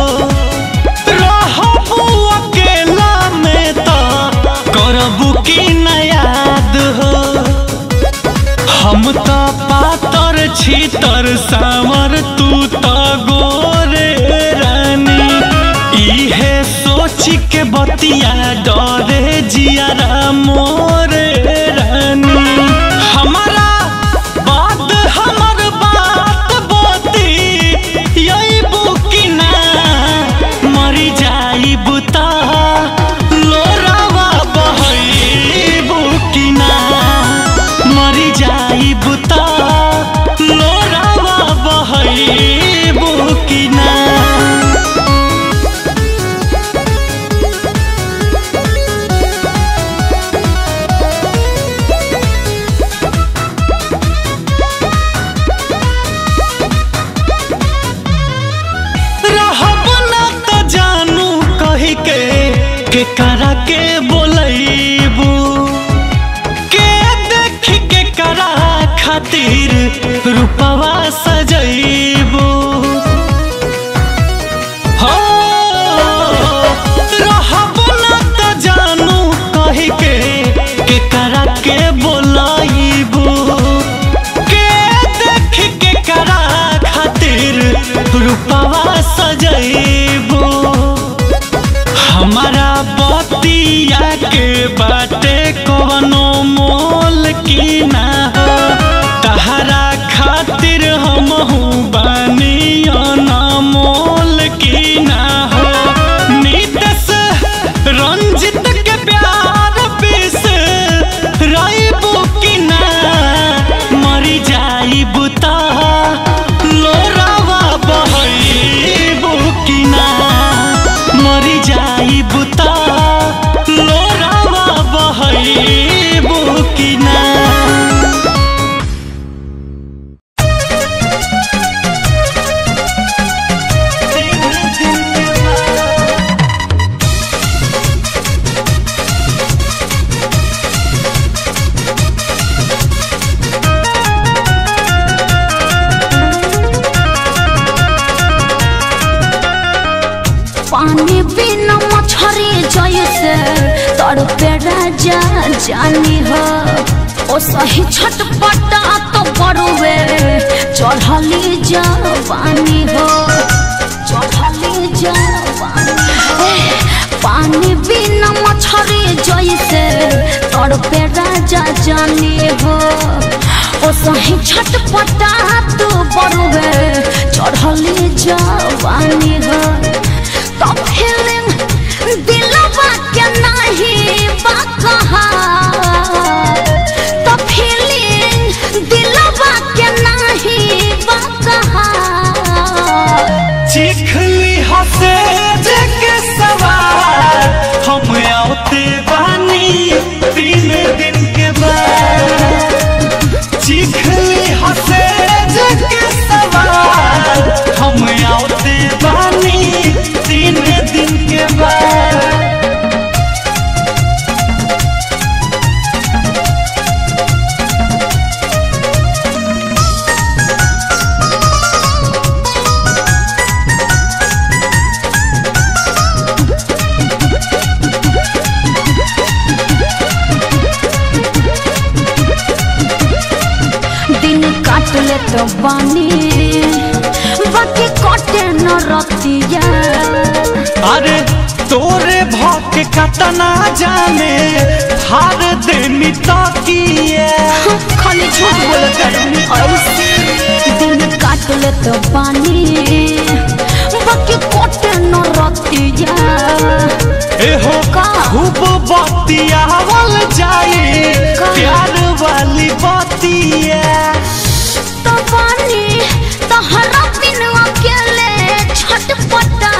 रहबू अकेला में तो करबू की न याद हो हम तो पातर छीतर सावर तू तो गोरे रानी इहे सोच के बतिया डरे जियारा मोरे रानी हमारा बात हमर बात बोती यही बुकिना मरी जाई बुता लोरावा बहई बुकिना मरी जाई बुता लोरावा बहई बुकिना के करा के बोलैबू के देख के करा खातिर रूपवा सजैबू हो रहबो ना त जानू कहि के के करा के बोलैबू के देख के करा खातिर रूपवा सजैबू हमारा बतिया के बाटे कवनो मोल की ना हो तहरा खातिर हम बानी मोल की ना हो नीतस रंजित के प्यार पिस रईबू की ना मरी जाईबू ता लोरावा बहईबू की ना मरी जाईबू ता लोरावा बहईबू की ना पानी बिना मछरी जैसे तड़पे राजा जानी हो ओ सही छटपटा तो बड़ुए चढ़ली जवानी हो चढ़ली जवानी ए, पानी बिना मछरी जैसे तड़पे राजा जानी हो ओ सही छटपटा तो बड़ुए चढ़ली जवानी हो तो फीलिंग दिलवा के नहीं बा कहा तो फीलिंग दिलवा के नहीं बा कहा चिखली हसे जके सवार हम आते बानी तीन दिन के बाद चिखली हसे जके सवार हम आते बानी तीन दिन के बाद दिन काट ले तो बानी बाकी कटे न रतिया अरे तोरे भौक कतना जाने हार देनी ताकिए खाली झूठ बोल कर दिन काट ले तो बानी बाकी कटे न रतिया एहो का? खूब बतियावल जाए का? प्यार वाली बतिया तो बानी तहरा बिन अकेले छटपटात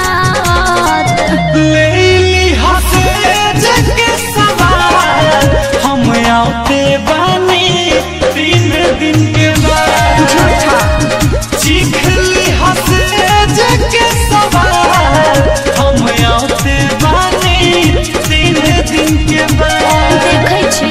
लेली हसे जगे सवार हम आते बानी तीन दिन के बाद झूठा चिखली हसे जगे सवार हम आते बानी तीन दिन के बाद देखै छी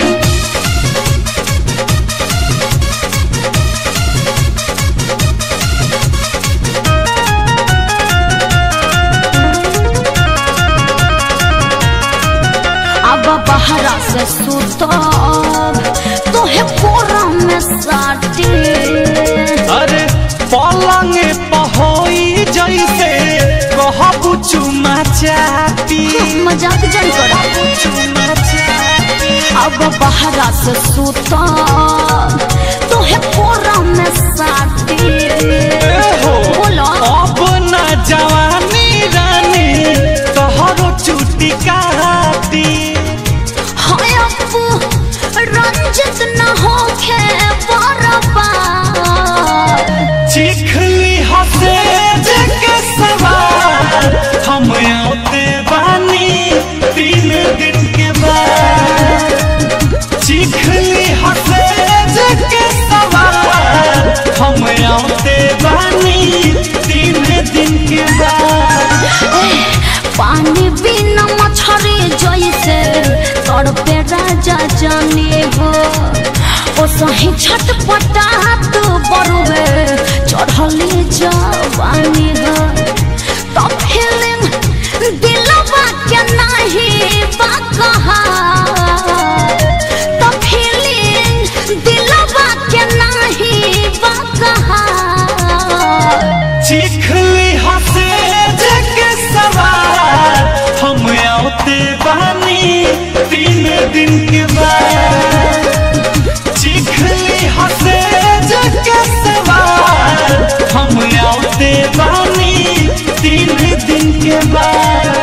अब बहरा से सुतब तोहे कोरा में साटी अरे पलंग पहोई जैसे कहबू चुमा चाटी मजाक जन करा चुमा चाटी अब बहरा से सुतब तोहे कोरा में साटी हो बोलो अब न जवानी रानी तोहरो चुटी काटी हाय अप्पू रंजित न होखे बरबाद चिखली हसे जगे सवार हम आते बानी तीन दिन के बाद चिखली हसे असही छटपटा तू बरुवे चढ़ली जवानी हो तो फीलिंग दिलवा के नहीं बा कहा तो फीलिंग दिलवा के नहीं बा कहा चिखली हसे जग सवार हम आते बानी तीन दिन के बाद चिखली हसे जग सवार हम आते बानी तीन दिन के बाद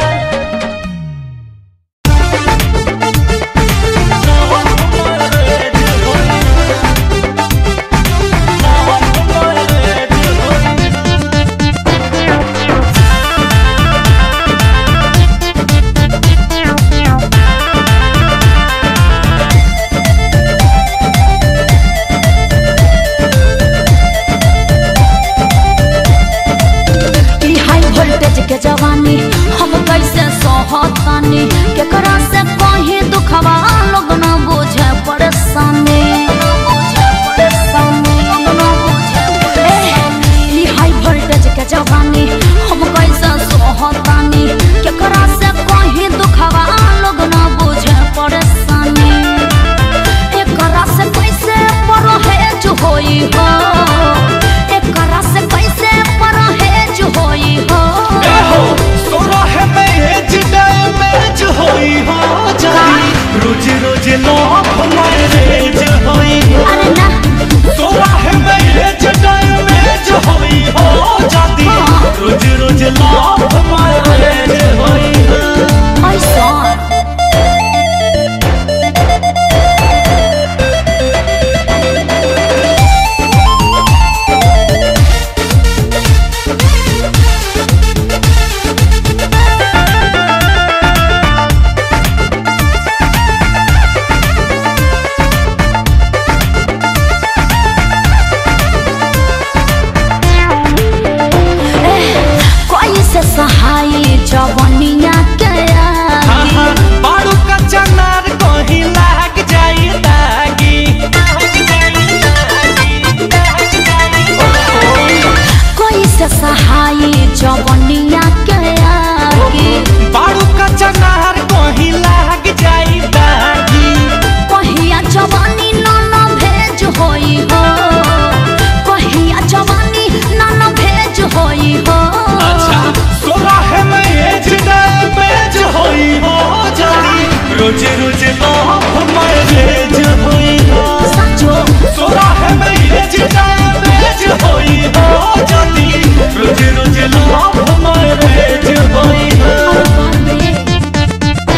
ई हाई वोल्टेज के जवानी हम कैसे सहतानी केकरा से कहीं दुखवा लोग न बुझे परेशानी ए, ई हाई वोल्टेज के जवानी हम कैसे सहतानी केकरा से कहीं दुखवा लोग न बुझे परेशानी एकरा से कैसे परहेज होई हो एकरा से कैसे परहेज होई हो हो सोलह में एज डैमेज होई हो जाई रोज रोज लॉफ मैरेज होई हो अरे ना सोलह में एज डैमेज होई हो जाती रोज रोज लॉफ मैरेज होई हो ऐसा कोई से सहाय जवनिया के आगे हाँ, बारू का चनार कहीं लाग जाई दागी लाग जाई दागी, लाग जाई कोई से सहाय जवनिया के आगे बारू का चनार कहीं लाग जाई दागी कहिया जवानी नाना भेज होई हो कहिया जवानी नाना भेज होई हो सोलह में एज डैमेज होई हो जाई रोज रोज लॉफ मैरेज होई हो सचो सोलह में एज डैमेज होई हो जाती रोज रोज लॉफ मैरेज होई हो अरे बाप रे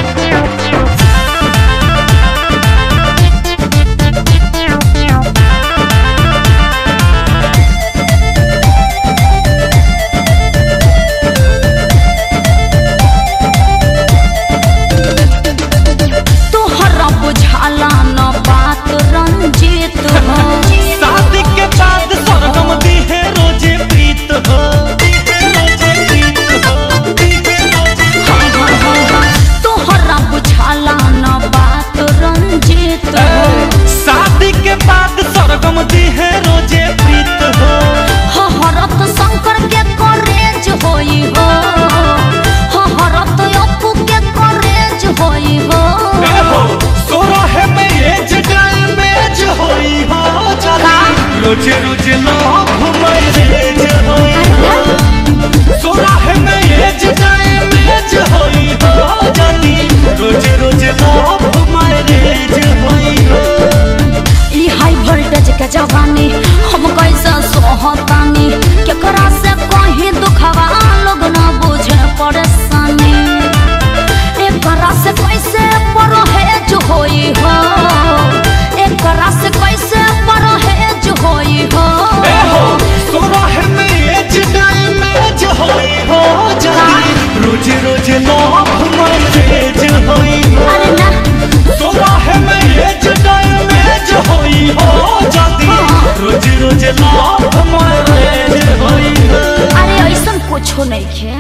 तोहरा बुझाला न बात रंजित हो शादी के बाद स्वर्गम दिहे रोजे प्रीत हो दिहे रोजे प्रीत हो दिहे रोजे तोहरा बुझाला न बात रंजित हो शादी के बाद स्वर्गम दिहे रोजे प्रीत हो हरत शंकर के करेज होई हो हरत अपू के करेज होई हो सोलह में एज डैमेज होई हो जाती रोज रोज लॉफ मैरेज होई हो सोलह में एज डैमेज होई हो जाती रोज रोज लॉफ मैरेज होई हो ई हाई वोल्टेज के जवानी हम कैसे सोहतानी केकरा से कहीं दुखवा लोग न बुझे परेशानी एकरा से कैसे परहेज होई हो एकरा से कैसे परहेज होई हो सोलह में एज डैमेज होई हो जाती रोज रोज लॉफ मैरेज होई हो अरे ना सोलह में एज डैमेज होई हो जाती रोज रोज लॉफ मैरेज होई हो अरे ऐसा कुछो नहीं खे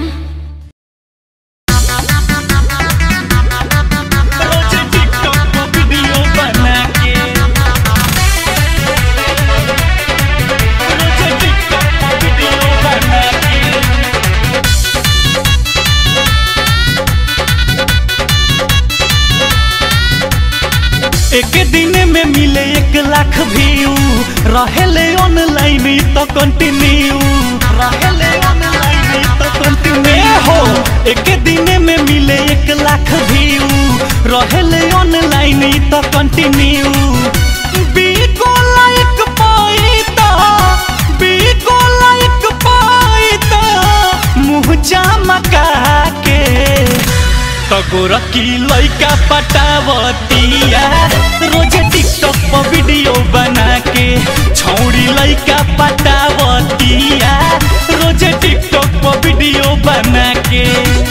रोज टिकटॉक पर वीडियो बना के मिले एक लाख व्यू रहेले ऑनलाइन तो कंटिन्यू रहेले ऑनलाइन तो कंटिन्यू हो एक दिन में मिले एक लाख व्यू रहेले ऑनलाइन तो कंटिन्यू बीको लाइक पाइता बीको लाइक पाइता मुँह चमका के तगोर की लइका पटावतिया रोज टिकटॉक पर वीडियो बना के छौड़ी लइका पटावतिया रोज टिकटॉक पर वीडियो बना के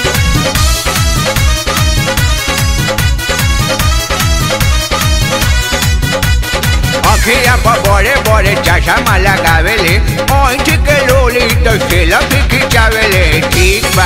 अखिया पर बड़े बड़े चश्मा लगावेले ऐठ के लोली तो सेल्फी खिंचावेले ठीक बा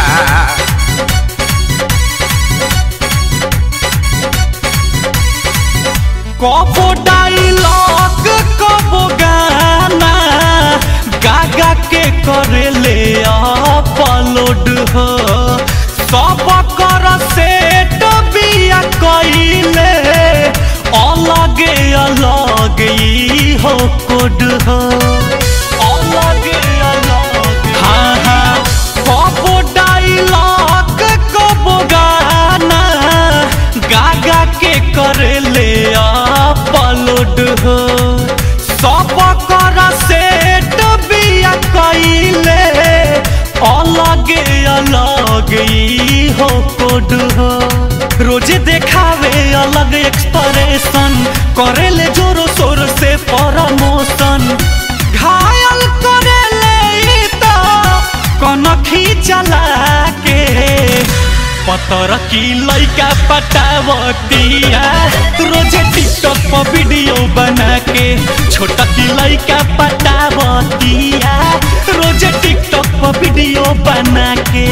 कबो डायलॉग कबो गाना गागा के करेले अपलोड हो सब कर सेट बिया कइले अलगे अलग ई हो कोड हो अलगे अलग हाँ हाँ कबो डायलॉग कबो गाना गागा के करेले अपलोड हो सब कर सेट बिया कइले अलगे अलग ई हो कोड हो रोजे देखावे अलग एक्सप्रेशन करेले जोरो शोर से प्रमोशन घायल करेले ई तो कनखी चला के पतर की लइका पटावतिया रोजे टिकटॉक पर वीडियो बना के छोटा की लइका पटावतिया रोजे टिकटॉक पर वीडियो बना के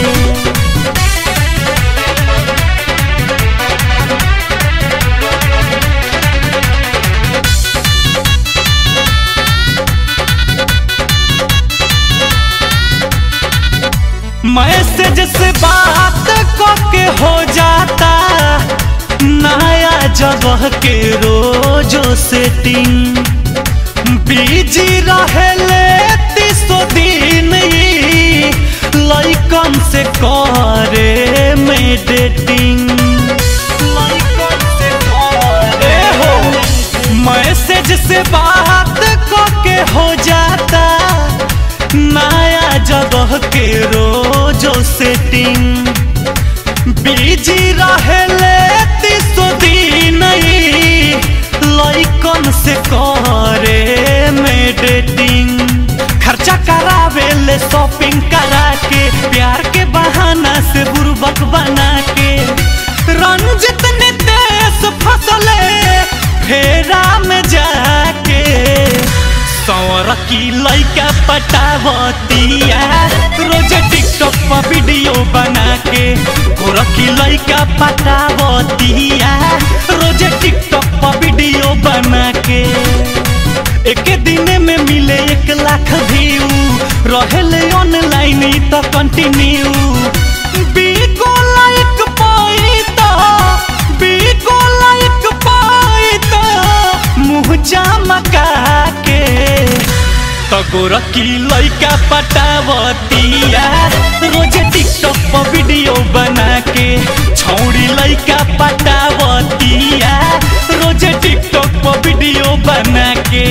मैसेज से बात के हो जाता नया जगह के रोजो सेटिंग बिजी रहेले तीसो दिन ई लइकन से करे में डेटिंग लइकन से करे हो मैसेज से बात के हो जाता नया जगह के रोजो सेटिंग बिजी रहेले तीसो दिन ई लइकन से करे में डेटिंग खर्चा करावेले शॉपिंग करा के प्यार के बहाना से बुर्बक बना के रंजित नितेश फसले फेरा में जाके सौर की लइका पटावतिया रोज टिकटॉक पर वीडियो बना के गोर की लइका पटावतिया रोज टिकटॉक पर वीडियो बना के एक दिन में मिले एक लाख व्यू रहेले ऑनलाइन तो कंटिन्यू बीको लाइक पाइता बीको लाइक पाइता मुँह चमका के तगोर की लइका पटावतिया रोज टिकटॉक पर वीडियो बना के छौड़ी लइका पटावतिया रोज टिकटॉक पर वीडियो बना के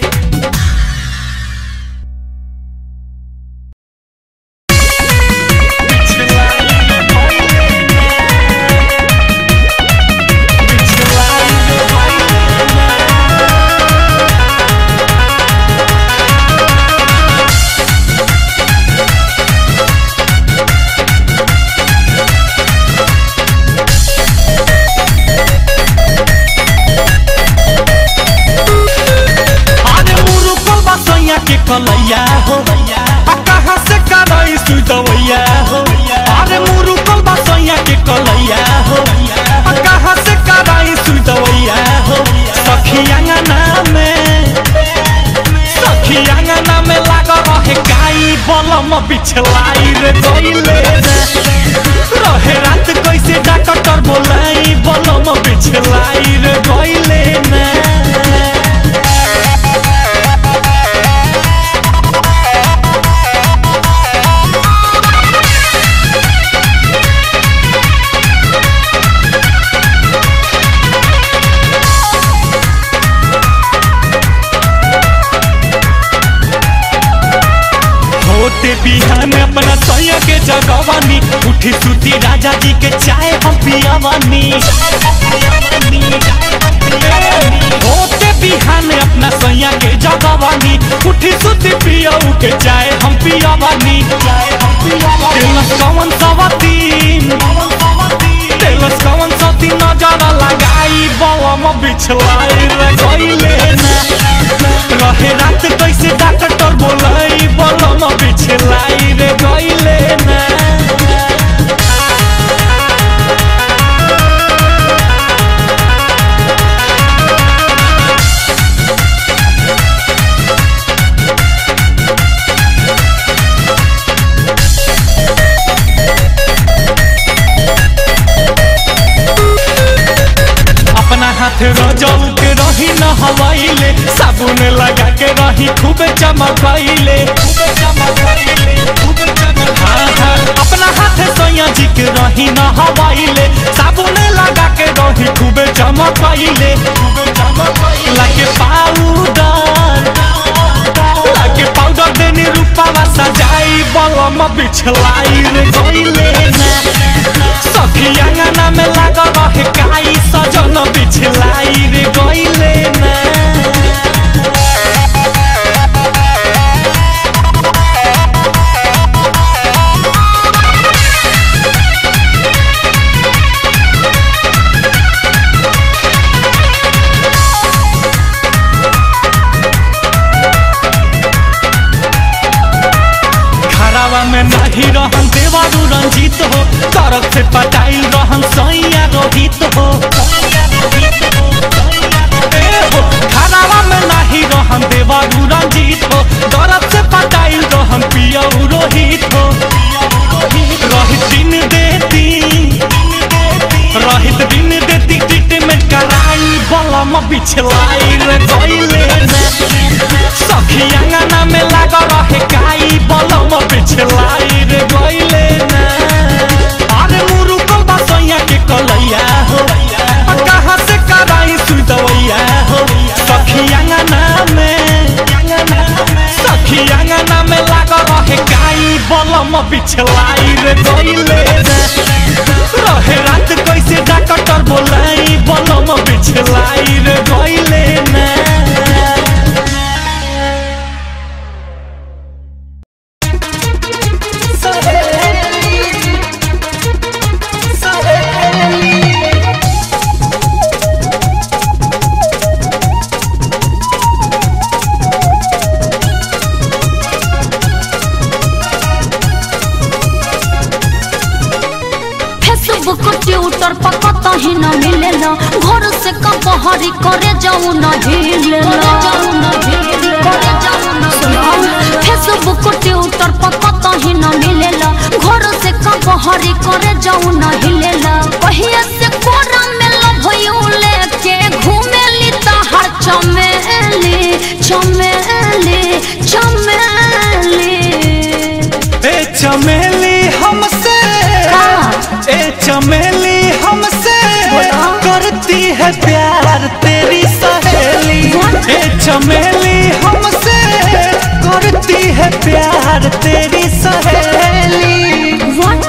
अरे मुरुकल बसैया के कलैया हो आ कहाँ से करई सुदवैया हो अरे मुरुकल बसैया के कलैया हो आ कहाँ से करई सुदवैया हो सखी अंगना में सखी अंगना में लाग रहे गाई बलम बिछलाई रे गइले रहे रात कैसे डॉक्टर बोलाई बलम बिछलाई रे गइले ना बिहान अपना सैया के जगवानी उठी सुती राजा जी के चाय हम पियावानी होते बिहान अपना सैया के जगवानी उठी सुती पियाऊ के चाय हम पियावानी तेलस कवन सवतीन तेलस कवन सती नजर लगाई बवम बिछलाई रे गइले ना रहे रात कैसे डॉक्टर बोलाई बलम बिछलाई रे गइले ना अपना हाथ रजऊ के रही न हवाइले साबुन लगा के रही खूबे चमकैले हाँ, हाँ, अपना हाथ सैया जी के रही न हवाइले साबुन लगा के रही खूबे चमकैले लाके पाउडर लाके पाउडर देनी रूपावा सजाई बलम बिछलाई रे गइले ना सखी अंगना में लगा रहे काई सजन बिछलाई रे गइले ना घरावा में नहीं रहन देवारू रंजीत हो तरफ से पटाइल रहन सैया रोहित हो ए हो, घरावा में नहीं रहन देवारू रंजीत हो तरफ से पटाइल रहन पियऊ रोहित हो रहित दिन देती रहित दिन देती ट्रीटमेंट कराई बलम बिछलाई रे गइले ना सखी अंगना में लगा रहे काई बलम बिछलाई रे गइले ना अरे मुरुकल बसैया के कलैया हो आ कहाँ से कराई सुई दवैया हो सखी अंगना में सखी अंगना में लगा रहे काई बलम बिछलाई रे गइले ना रहे रात कैसे डॉक्टर बोलाई बलम बिछलाई रे गइले ना फेसबुक ट्विटर पर कतही न मिलेला घर से कबहरी करे जाऊ न हिलेला फेसबुक ट्विटर पर कतही न मिलेला घर से कबहरी करे जाऊ न हिलेला पहिया से कोरा में लभयू लेके घूमेली तहर चमेली चमेली चमेली ए चमेली हमसे हाँ। ए चमेली हमसे बोलो। करती है प्यार तेरी सहेली What? ए चमेली हमसे करती है प्यार तेरी सहेली What?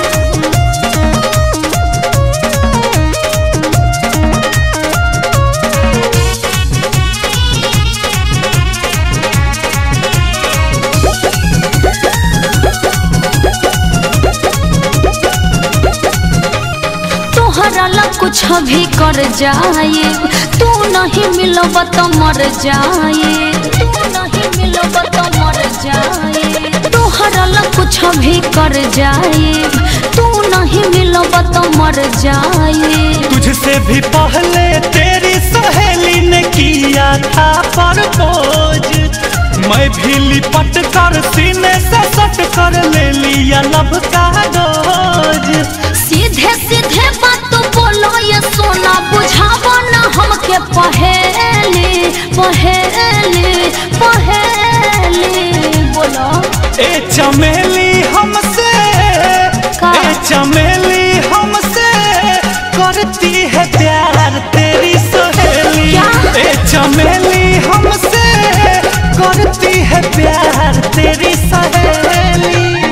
तोहरा ला कुछ भी कर जाए तू नहीं मिलब तो मर जाए तू नहीं मिलब तो मर जाए तोहरा ला कुछ भी कर जाए तू नहीं मिलब तो मर जाए तुझसे भी पहले तेरी सहेली ने किया था प्रपोज मैं भी लिपट कर सीने से सट कर ले लिया लब का डोज सीधे सीधे बात बोलो ये सोना बुझावा ना हमके पहेली पहेली पहेली बोलो ए चमेली हमसे का? ए चमेली हमसे करती है प्यार तेरी सहेली क्या? ए चमेली हमसे करती है प्यार तेरी सहेली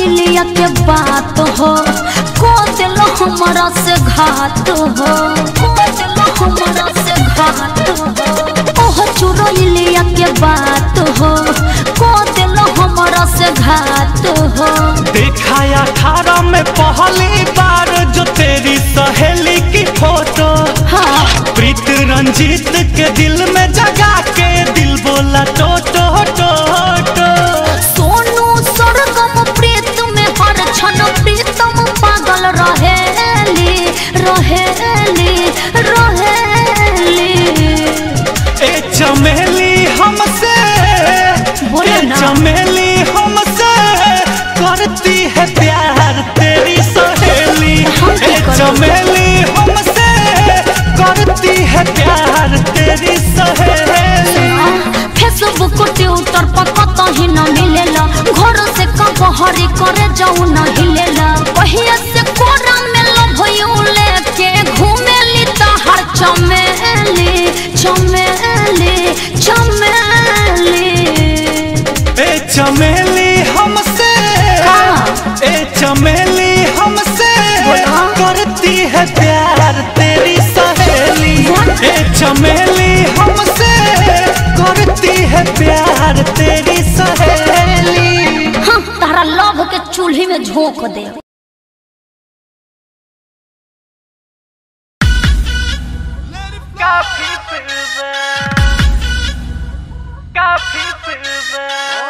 इलिया के बात हो को दिल हमारा से घात हो को दिल हमारा से घात हो ओह चुरो इलिया के बात हो को दिल हमारा से घात हो देखा अठारह में पहली बार जो तेरी सहेली की फोटो हाँ प्रीत रंजीत के दिल में जगा के दिल बोला टो टो टो टो सोनू सरगम प्रीत में हर क्षण प्रीतम पागल रहेली रहेली रहेली ए चमेली हमसे बोलो ए ना। चमेली हमसे करती है प्यार तेरी सहेली हम क्या ए करें? चमेली हमसे करती है प्यार तेरी सहेली फेसबुक ट्विटर पर कतही न मिलेला घर से कबहरी करे जाऊ न हिलेला पहिया से कोरा में लभयू लेके घूमेली तहर चमेली चमेली चमेली ए चमेली हमसे हाँ। ए चमेली हमसे बोलो। करती है प्यार तेरी सहेली What? ए चमेली हमसे करती है प्यार तेरी सहेली हाँ, तारा लव के चूल्ही में झोंक दे काफी फिल्म काफी फिल्म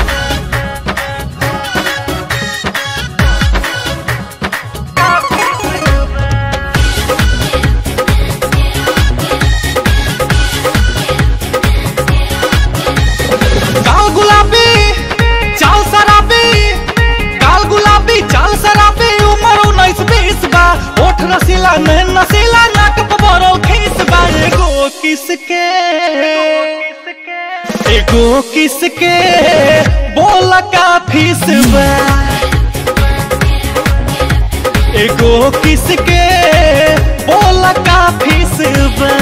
काल गुलाबी चाल शराबी काल गुलाबी चाल शराबी उमर उन्नीस बीस बा ओठ रसीला नैन नसीला नाक पबरो खीस बा एगो किसके एगो किसके बोला का फीस बा एगो किसके बोला का फीस बा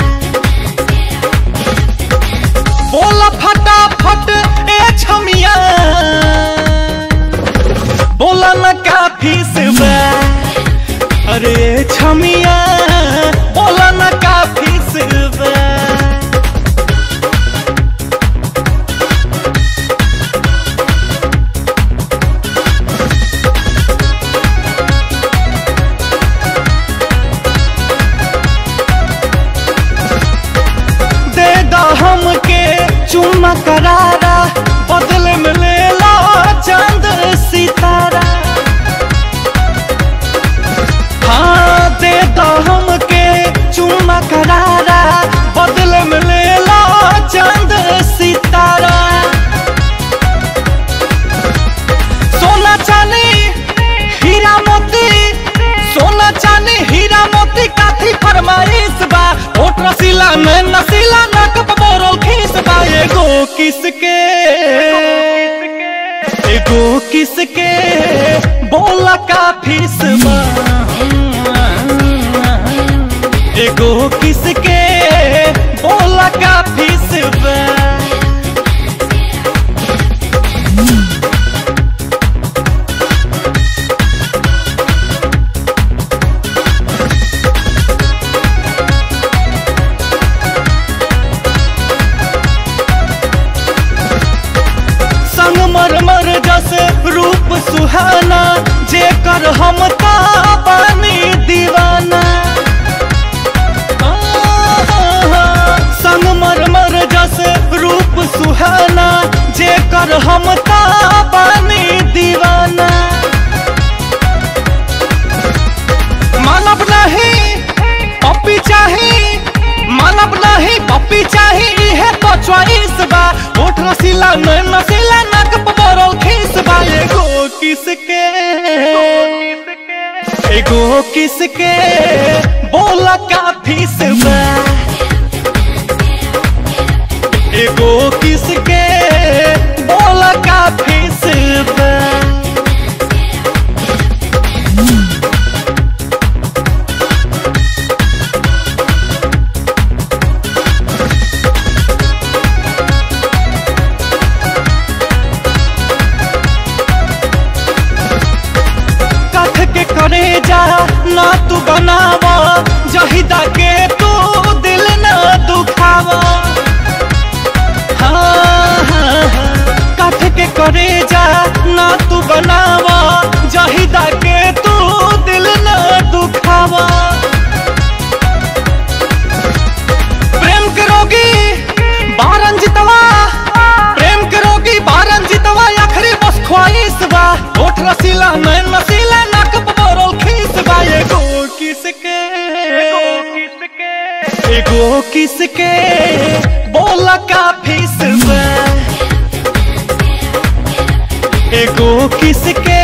बोला फटाफट ए छमिया बोला न काफी से बा अरे छमिया बोला न काफी से बा दे दा हमके चुम्मा करारा बदले में ले ला चांद सितारा हाँ दे दा हमके चुम्मा करारा बदले में ले ला चांद सितारा सोना चांदी हीरा मोती सोना चांदी हीरा मोती काथी फरमाइश बा ओठ रसीला में नसीला नाक बोरल खीस बा एगो किसके एगो किसके बोला का फीस बा एगो किसके बोला का फीस बा संगमरमर जस रूप सुहाना जेकर हम ता बानी दीवाना संगमरमर जस रूप सुहाना जेकर हम ता बानी दीवाना मानव नहीं पप्पी चाही मानव नहीं पप्पी चाही है तो चॉइस बा ओठ रसीला नैन नसीला नाक पबरल खीस बा एगो किसके एगो किसके बोला का फीस बा एगो किसके बोला का फीस बा चाहिदा के तू दिल न दुखावा हाँ, हाँ, हाँ, काठ के करे जा ना तू बनावा चाहिदा के तू दिल न दुखावा प्रेम करोगी बारन जितवा प्रेम करोगी बारन जितवा आखिरी बस ख्वाहिश बा होठ रसीला नैन नसीला नाक बबरल खीस बा एगो किसके एगो किसके बोला का फीस बा एगो किसके